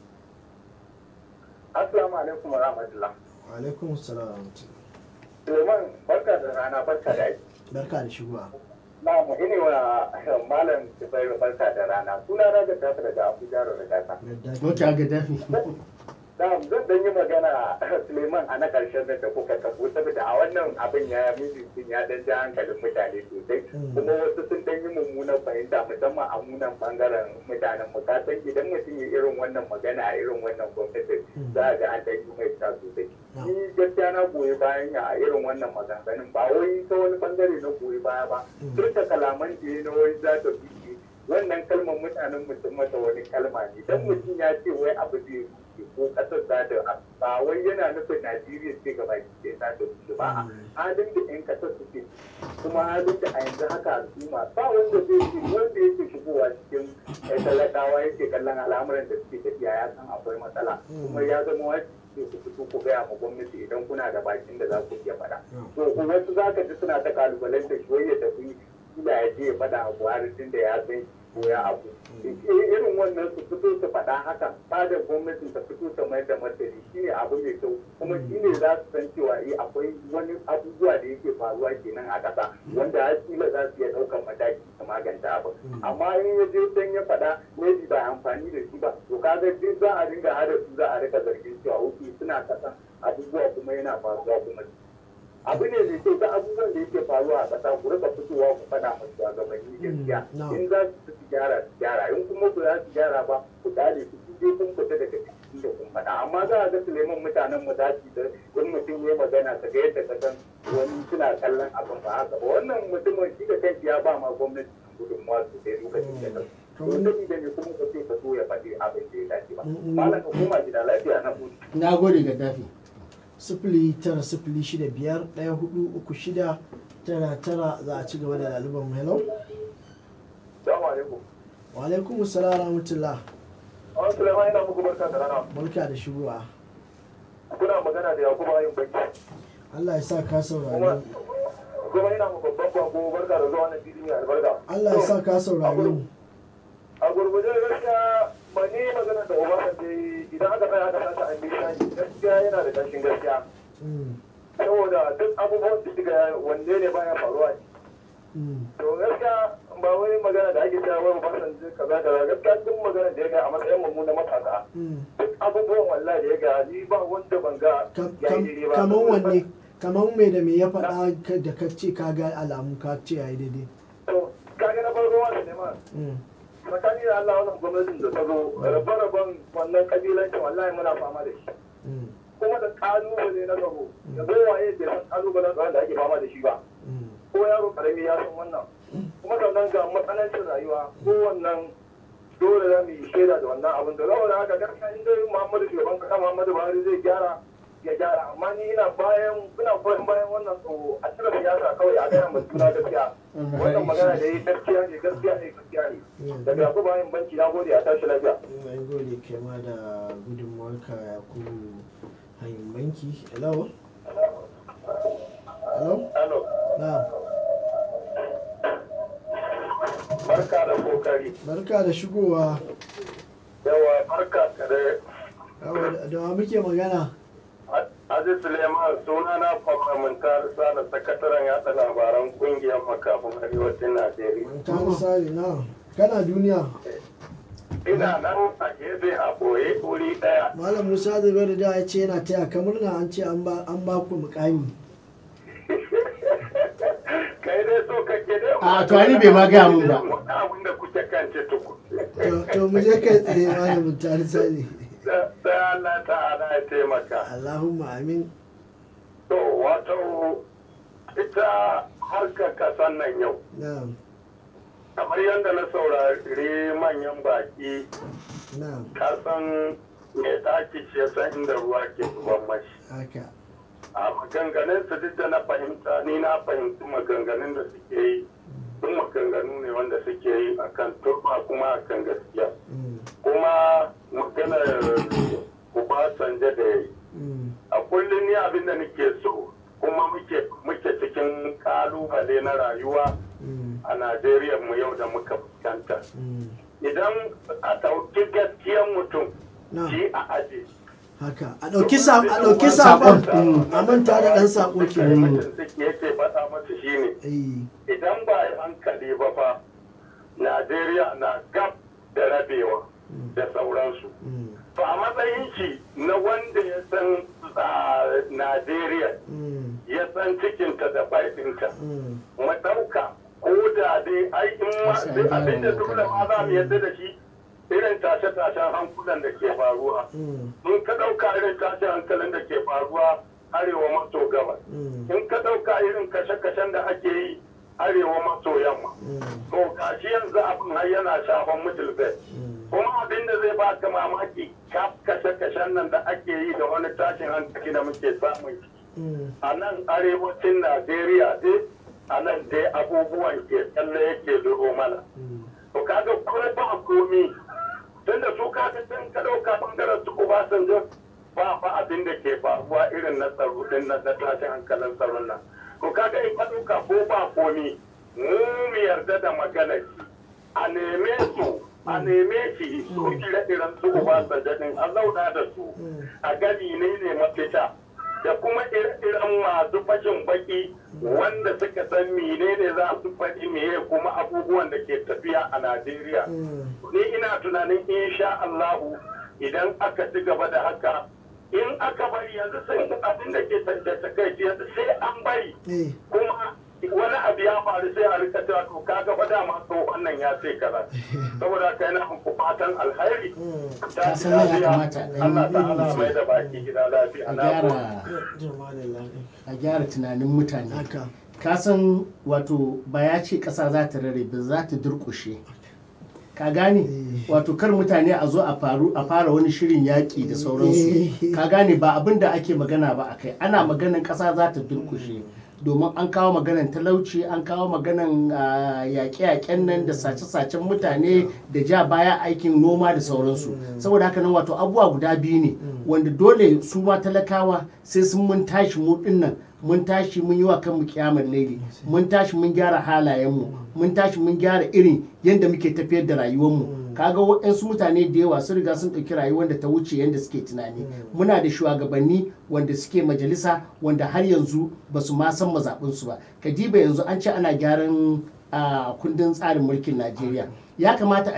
Assalamu alaikum wa rahmatullah. wa alaikum salam wa rahmatullah. Suleiman barka da rana barka da aiki. barka da shigowa Na mu ine wa malam Zubairu barka da rana. Suna na ga tafi daga Abuja da Gata. Gaddafi. ok a gaddafi Na zan dan yi magana Suleiman a na karshen da da kuka tabo saboda a wannan abin ya miji ya dan ja hankalin mutane sosai. Mm. Kuma wasu sun dan yi mummunan fahimta musamman a munan bangaren mutanen mu. Ka san idan mutum ya irin wannan magana a irin wannan gwamnati Mm. za a ga an dan yi mai ta sosai. No. ni gaskiya na goyi bayan ya a irin wannan maganganun ba wai ta wani bangare na goyi baya ba Mm. duk da kalaman da ya na wai za ta fi wannan kalmar mutanen mutum mata wani kalma ne dan mutum ya ce wai abu zai rushe ko kasar za ta ba wai yana nufin najeriya ce gaba ke za ta rushe ba a Mm. halin da yan kasar suke kuma halin da a yanzu haka al'umma ba wanda zai ce wanda yake shigowa cikin eh, talakawa yake kallon al'amuran da suke tafiya ya san akwai matsala Mm. kuma ya zama wajibi ku fito ku gaya ma gwamnati idan kuna da bakin da za ku iya faɗa. Mm. To ku wasu za ka ji suna ta kalubalanta shi wai ya tafi kila ya je ya faɗa a Buhari tun da ya san ko ya abu. Irin wannan su fito su faɗa haka fadar gwamnatin ta fito ta mayar da martani shi ne abu mai kyau kuma shi ne za su san cewa eh akwai wani abubuwa da yake faruwa kenan a ƙasa wanda har kila za su iya ɗaukar mataki su maganta abu. Amma in ya je dan ya faɗa maybe ba amfani da shi ba to kaga duk za a dinga hada su za a rika zargin cewa wuki suna kasan abubuwa kuma yana faruwa kuma abu ne mai kyau ta abubuwan da yake faruwa a ƙasa ku rika fitowa ku faɗa musu shugabanni gaskiya no. in za su su gyara su gyara in kuma ku za su gyara ba ku dale su su je kun fita daga cikin da kun faɗa amma za a ga Suleiman mutanen mu za su da in mutum ya magana ka ga yadda ka san wani suna kallon abin ba haka ba wannan mutumin shi da kanshi ya ba ma gwamnati gudunmuwa sosai lokacin da ta To to wani- da ne kuma ka ce ka so ya faɗi abin da ya dace ba Mm, mm. malam ka koma gida lafiya na hutu na gode gaddafi sifili tara sifili shida biyar ɗaya hudu uku shida tara tara za a ci gaba da ɗaliban mu hello salamu alaikum wa alaikum salam wa rahmatullah an Suleiman ina muku barka da rana barka da shigowa kuna magana da Yakubu Ayin Banki Allah ya sa ka kuma saurare mu kuma ina muku babban bako barka da zuwa wannan fili mai albarka Allah ya sa ka saurare mu a gurguje gaskiya ba ni magana da Obasanjo yayi, idan aka tsaya aka sace ambition gaskiya yana da kashin gaskiya Mm, saboda duk abubuwan da suka wanne ne baya faruwa mm, to gaskiya ba wani magana da ake cewa wai Obasanjo kaza kaza gaskiya duk magana da ya ga a matsayin mu na matasa mm. duk abubuwan wallahi da ya ga ni ba wanda ban ga Kam- ya kam- yi daidai ba kaman wanne kaman me da me ya faɗa ka- da ka ce ka ga alamu ka ce yayi daidai to kaga na farko wanda ne ma Mm, tsakani da Allah wannan gwamnatin da ta zo rabe-raben wannan kabilancin wallahi muna fama da shi mm, kuma da kalubale na tsaro da waye da san kalubalen tsaron da ake fama da shi ba mm, ko yaro karami ya san wannan kuma sannan ga matsanancin rayuwa kowannan dole za mu yi shaida da wannan abin da saboda haka gaskiya in dai Muhammadu shugaban kasa Muhammadu Buhari zai gyara ya gyara amma ni ina bayan ina goyon bayan wannan so a cire siyasa kawai a gaya mai juna gaskiya wannan magana da yi gaskiya ne gaskiya ne gaskiya ne daga yaku bayan banki na gode a tashi lafiya mai gode kai ma da gudunmuwarka ya ku hanyar banki hello hello Hello. na barka da kokari barka da shigowa yawa barka ka da yawa da- da wa muke magana Aziz Suleiman suna na kwamfamintar sada sakataren yatsa labaran kungiyar makafin arewacin Najeriya. ta misali na kana duniya Ina nan a gefe a ɓoye wuri ɗaya. malam musa zubairu da ya ce yana taya ka murna an ce an ba an ba ku mukami Kai dai so kake dai. A, to ai bai ma gaya mun ba. Wani abin da kuke kan ce tuku. to to mu je kai tsaye malam ta misali Sai Allah ta'ala ya taimaka. allahumma amin To wato ita harkar kasan nan yau. na Kamar yadda na saurari manyan baki na kasan mai ɗaki shi ya san inda ruwa ke zuban mashi. haka a maganganun su duk da na fahimta ni na fahimci maganganun da suke yi sun maganganu ne wanda suke yi akan turba kuma akan gaskiya Mm, kuma maganar Obasanjo da ya yi mm, a kullum ni abin da nake so kuma muke muke cikin kalubale na rayuwa mm, a Najeriya mu yau da muka fuskanta mm. idan a ɗauki gaskiyar mutum na shi a aji haka a ɗauki sa a ɗauki saƙon a manta da ɗan saƙo ke sai mutum suke yake faɗa masa shine eh idan ba yi hankali ba fa najeriya na gab da rabewa da sauransu mm, to a matsayin shi na wanda ya san a najeriya mm, ya san cikinta da baitinta mm, mu ɗauka ko da dai ai in ma Wasu an sai gyara abin da dole ma za mu magana. yadda da shi irin tashe-tashen hankulan da ke faruwa mm, in ka ɗauka irin tashen hankalin da ke faruwa arewa maso gabas mm, in ka ɗauka irin kashe-kashen da ake yi arewa maso yamma mm, to gashi yanzu abin har yana shafan middle belt mm, kuma abin da zai baka mamaki kaf kashe-kashen nan da ake yi da wani tashin hankali da muke samun ciki mm, a nan arewacin najeriya dai a nan dai abubuwan ke tsalle yake zuro mana mm, to kaga kuma ba komi tunda su kaga sun ka ɗauka bangaren su obasanjo ba ba abin da ke faruwa irin na tsaro din nan na tashin hankalin tsaron nan to kaga in ka ɗauka ko ba komi mu mu yarda da maganar shi a neme su a neme shi su ire-iren su obasanjo din a zauna da su a gani ne ne mafita da kuma ire-iren masu fashin baki wanda suka san menene za su faɗi meye kuma abubuwan da ke tafiya a Najeriya. mm, Ni ina tunanin insha Allahu idan aka ci gaba da haka in aka bari yanzu sai abin da ke tantance kai yanzu sai an bari eh kuma wani abu ya faru sai a rika cewa to kaga fa dama to wannan ya ce kaza saboda kai na muku fatan alheri mm. ta san ya kamata a ɗan Allah yi ta'ala ilimi. mai da baki gida lafiya a na gode. gyara jama'a da lafiya a gyara tunanin mutane haka ka san wato ba ya ce ƙasa za ta rare ba za ta durƙushe ka gane Eh. wato kar mutane a zo a faru a fara wani shirin yaƙi da sauransu Eh. ka gane ba abin da ake magana ba a kai ana maganan ƙasa za ta durƙushe domin an kawo maganan talauci an kawo maganan ah, yaƙe-yaƙen nan da sace-sacen mutane da ja baya aikin noma da sauransu saboda haka nan wato abubuwa guda biyu ne wanda dole su ma talakawa sai sun mun tashi mu dinnan mun tashi mun yi wa kanmu kiyamar laili mun tashi mun gyara halayenmu mun tashi mun gyara irin yadda muke tafiyar da rayuwarmu kaga waɗansu mutane da yawa sun riga sun ɗauki rayuwar da ta wuce yadda suke tunani muna da shugabanni wanda suke majalisa wanda har yanzu ba su ma san mazaɓinsu ba kadiba yanzu an ce ana gyaran a kundin tsarin mulkin najeriya ya kamata a ce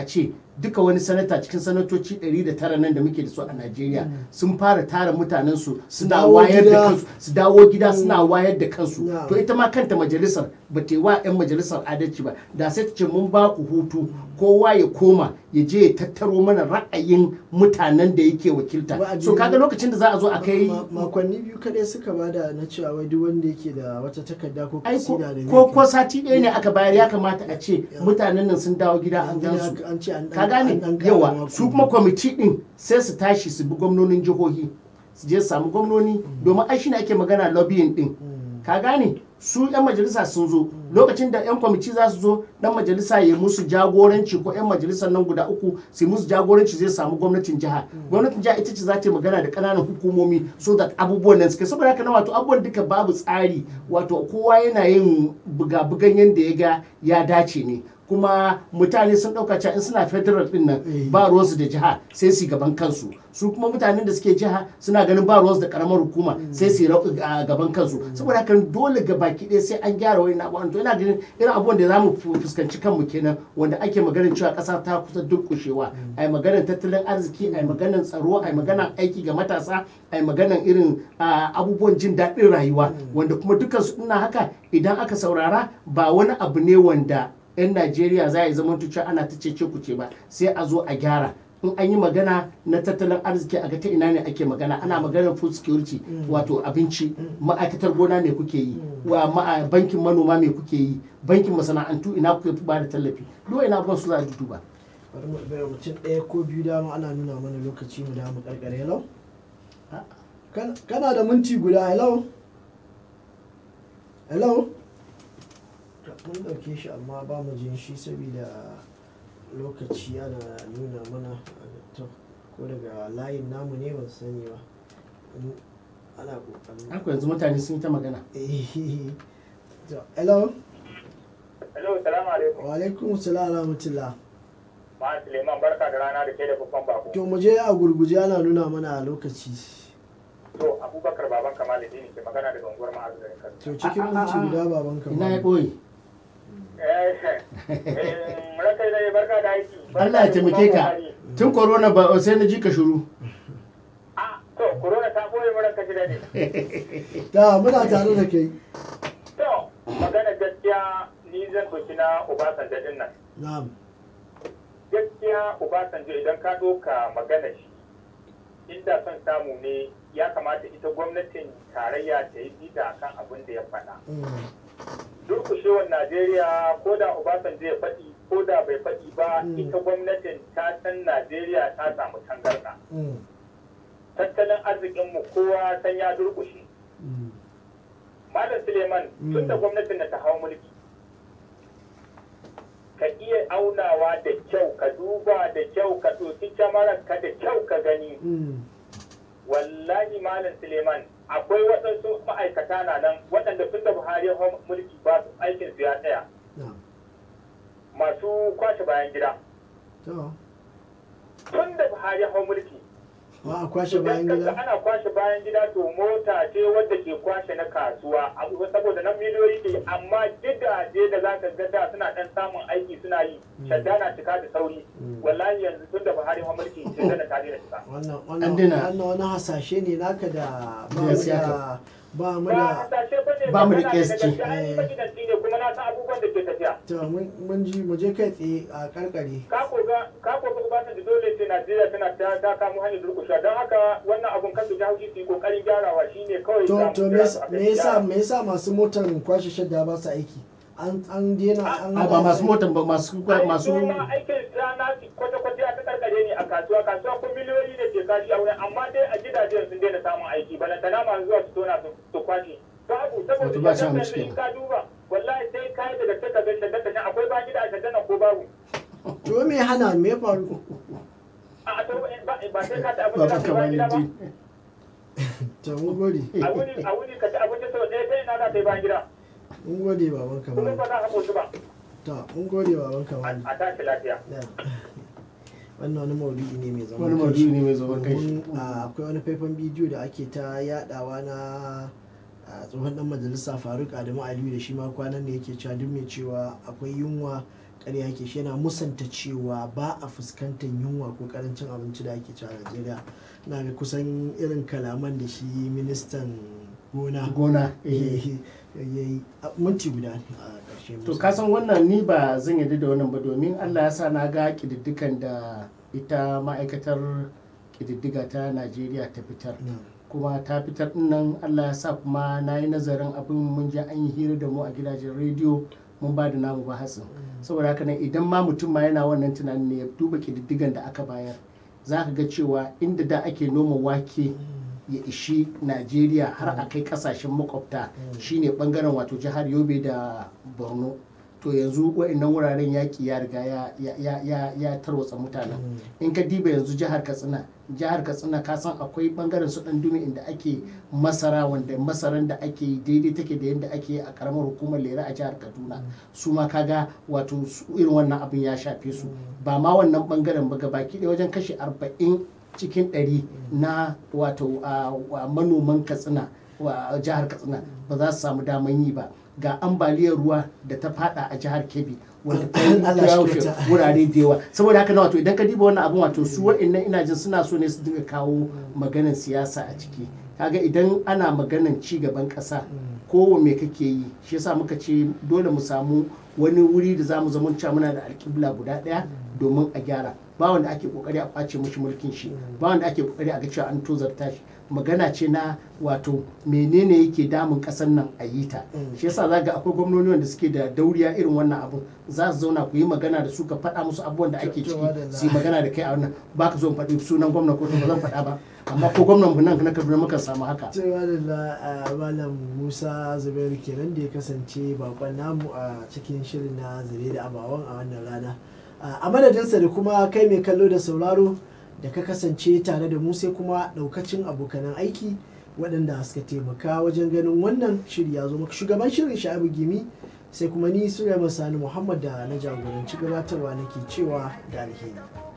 duka wani sanata cikin sanatoci 109 nan da muke da su a Najeriya sun fara tara mutanen su suna dawo wayar gida. da kansu su dawo gida suna wayar da kansu Na'am. to ita ma kanta majalisar ba ta yi wa 'yan majalisar adalci ba da sai ta ce mun ba ku hutu kowa ya koma ya je ya tattaro mana ra'ayin mutanen da yake wakilta Wa'adi so kaga lokacin da za a zo a kai Ma- makonni biyu kadai suka bada na cewa wai duk wanda yake da wata takarda ko ai ko kasida da ko zai ko sati ɗaya ne aka bayar ya kamata a ce mutanen nan sun dawo gida an kai. gan su an ce an ka gane an- an ƙara yawa mako su kuma kwamiti din sai su tashi su bi gwamnonin jihohi su je su samu gwamnoni domin ai shine ake magana lobbying din Mm. ka gane su yan majalisa sun zo lokacin da yan kwamiti za su zo dan majalisa ya musu jagoranci ko yan majalisar nan guda uku su yi musu jagoranci zai samu gwamnatin jiha gwamnatin jiha ita ce za ta yi magana da ƙananan hukumomi so that abubuwan nan suke saboda haka na wato abubuwan duka babu tsari wato kowa yana yin buga-bugan yadda ya ga ya dace ne kuma mutane sun ɗauka cewa in suna federal din nan Eh. ba ruwansu da jiha sai su yi gaban kansu su kuma mutanen da suke jiha suna ganin ba ruwansu da karamar hukuma sai su yi rau- a gaban kansu saboda haka dole ga baki ɗaya sai an gyara wani abubuwan to ina ganin irin abubuwan da zamu fu- fuskanci kanmu kenan wanda ake maganin cewa ƙasa ta kusa durƙushewa ai maganar tattalin arziki ai maganar tsaro ai maganar aiki ga matasa ai maganar irin ah, abubuwan jin daɗin rayuwa wanda kuma dukansu ina haka idan aka saurara ba wani abu ne wanda 'yan najeriya za a yi zaman cewa ana ta cece kuce ba sai a zo a gyara in an yi magana na tattalin arziki a ga ta ina ne ake magana ana maganar food security wato abinci ma'aikatar gona me kuke yi wa ma'a- bankin manoma me kuke yi bankin masana'antu ina kuke ba da tallafi duk ina abubuwan su za a duba bari mu bai mutum ɗaya ko biyu dama ana nuna mana lokaci mu da mu karkare hello Ah. Kan- kana da minti guda hello hello mun ɗauke shi amma ba mu jin shi saboda lokaci ana nuna mana to ko daga layin namu ne ban sani ba In ana ƙoƙarin haka yanzu mutane sun yi ta magana Eh, to, hello Hello, salamu alaikum. wa alaikum salam wa rahmatullah Ma Suleiman barka da rana da ke da babban bako. to mu je a gurguje ana nuna mana lokaci To Abubakar baban Kamal Dini ke magana daga unguwar Ma'azu da Kano. to cikin Ah, ah, minti ah. guda baban ka ina ya ɓoye Raka da barka da aiki. Allah ya taimake ka tun corona ba sai na ji ka shuru Ah, to corona ta boye mu ranka ji dade. da muna tare da kai To magana gaskiya ni zan ɗauki na Obasanjo din nan. na'am Gaskiya Obasanjo idan ka ɗauka magana shi inda son samu ne ya kamata ita gwamnatin tarayya ta yi bita akan abin da ya faɗa. Mm, durkushewar Najeriya ko da Obasanjo ya faɗi ko da bai faɗi ba Mm. ita gwamnatin ta san Najeriya ta samu tangarɗa. mm, Tattalin arzikinmu kowa san ya durkushe. mm. Malam Suleiman Mm. tun da gwamnatin da ta hau mulki. Ka iya aunawa da kyau, ka duba da kyau, ka ɗauki kyamarar ka da kyau ka gani. Mm, Wallahi Malam Suleiman akwai waɗansu ma'aikata na nan waɗanda tun da Buhari ya hau mulki ba su aikin su ya tsaya. na'am Masu kwashe bayan gida. to tun da Buhari ya hau mulki. ba a kwashe bayan Idan kaga gida ana kwashe bayan gida to mota ce wadda ke kwashe na kasuwa abu saboda nan miliyoyi ke amma gidaje da za ka ga da suna dan samun aiki suna yi shadda na cika da sauri Mm. wallahi yanzu tun da Buhari ya hau mulki sai da ta daina cika. wannan An wannan daina. wannan wani hasashe ne naka da ba mu Gaskiya da ba mu Ba da hasashe ba ne ba mu da magana ne ƙesci. gaskiya, an yi magidanci ne kuma na san abubuwan da ke tafiya. to mun mun ji mu je kai tsaye a karkare Ka koga ka koga ubatan da dole ce Najeriya tana ta ta kamo hanyar durkusha don haka wannan abun kan su ji haushi su yi kokarin gyarawa shine kawai to za mu to me kira su yasa- akan me yasa gyara. me yasa masu motan kwashe shadda ba su aiki an an dena an a ba masu motan ba masu masu Ai, su ma aikin rana kwata-kwata ta karkare ne a kasuwa kasuwa ko miliyoyi da ke kashi a wurin amma dai a gidajen sun daina samun aiki balantana masu zuwa su tona su- su kwashe babu Wato saboda ba shi shaddan hannu yanzu in kenan. ka duba wallahi sai ka yi daga taka ga shaddan ta akwai ba gida a shaddan nan ko babu to me hana me ya faru a a to ba ba sai ka ta abin ba da ba ka ba gida ba kamar to mun gode a wuni a wuni ka ci abinci sau ɗaya sai ina za ta yi bayan gida mun gode baban kuma kamar ba za ka koshi ba to mun gode baban kamar a tashi lafiya wannan wani maudu'i ne mai zaman wani kanshi. maudu'i ne mai zaman kai Domin, a, akwai wani faifan bidiyo da ake ta yadawa na a, tsohon dan majalisa faruk adamu aliyu da shi ma kwanan da yake cewa duk mai cewa akwai yunwa ƙarya yake shi yana musanta cewa ba a fuskantar yunwa ko karancin abinci da ake cewa a Najeriya na ga kusan irin kalaman da shi ministan gona gona ya eh. yi minti guda ne a ƙarshe to kasan wannan ni ba zan yarda da wannan ba domin allah ya sa na ga ƙididdigan da ita ma'aikatar ƙididdiga ta najeriya ta fitar Na. kuma ta fitar din nan allah ya sa kuma na yi nazarin abin mun je an yi hira da mu a gidajen rediyo mun ba da namu ba hatsin saboda haka nan idan ma mutum ma yana wannan tunanin ne ya duba ƙididdigan da aka bayar za ka ga cewa inda da ake noma wake ya ishi najeriya har a kai kasashen makwabta shine bangaren wato jihar yobe da borno to yanzu wa'annan wuraren yaƙi ya riga ya, ya, ya, ya, ya tarwatsa mutanen in ka diba yanzu jihar katsina jihar katsina ka san akwai bangaren su dan dumi inda ake masara wanda masaran da ake yi daidai take da yadda ake yi a karamar hukumar lera a jihar kaduna su ma kaga wato su- irin wannan abin ya shafe su ba ma wannan bangaren ba baki ɗaya wajen kashe arba'in cikin ɗari na wato a wa manoman katsina wa jihar katsina ba za su samu daman yi ba ga ambaliyar ruwa da ta fada a jihar kebbi wanda ta yi Allah shi yaushe kyauta. wurare da yawa saboda haka na wato idan ka diba wannan abin wato su wa'annan ina jin suna so ne su dinga kawo maganan siyasa a ciki kaga idan ana maganan ci gaban ƙasa ko me kake yi shi yasa muka ce dole mu samu wani wuri da zamu zama cewa muna da alƙibla guda ɗaya domin a gyara ba wanda ake kokari a kwace mashi mulkin shi ba wanda ake kokari a ga cewa an tozarta shi magana ce na wato menene yake damun ƙasar nan a yi ta shi yasa za ga akwai gwamnoni wanda suke da dauriya irin wannan abun za su zauna ku yi magana da su ka faɗa musu abubuwan da ake ciki su yi magana da kai a wannan ba ka zo in faɗi sunan gwamna ko ba zan faɗa ba amma ko gwamnan mu nan na kaduna muka samu haka cewa da malam musa zubairu kenan da ya kasance bakon namu a cikin shirin na zare da abawan a wannan rana a madadinsa da kuma kai mai kallo da sauraro da ka kasance tare da mu sai kuma daukacin abokanan aiki waɗanda suka taimaka wajen ganin wannan shiri ya zo maka shugaban shirin sha'abu gimi sai kuma ni sulaiman sani muhammad da na jagoranci gabatarwa nake cewa da alheri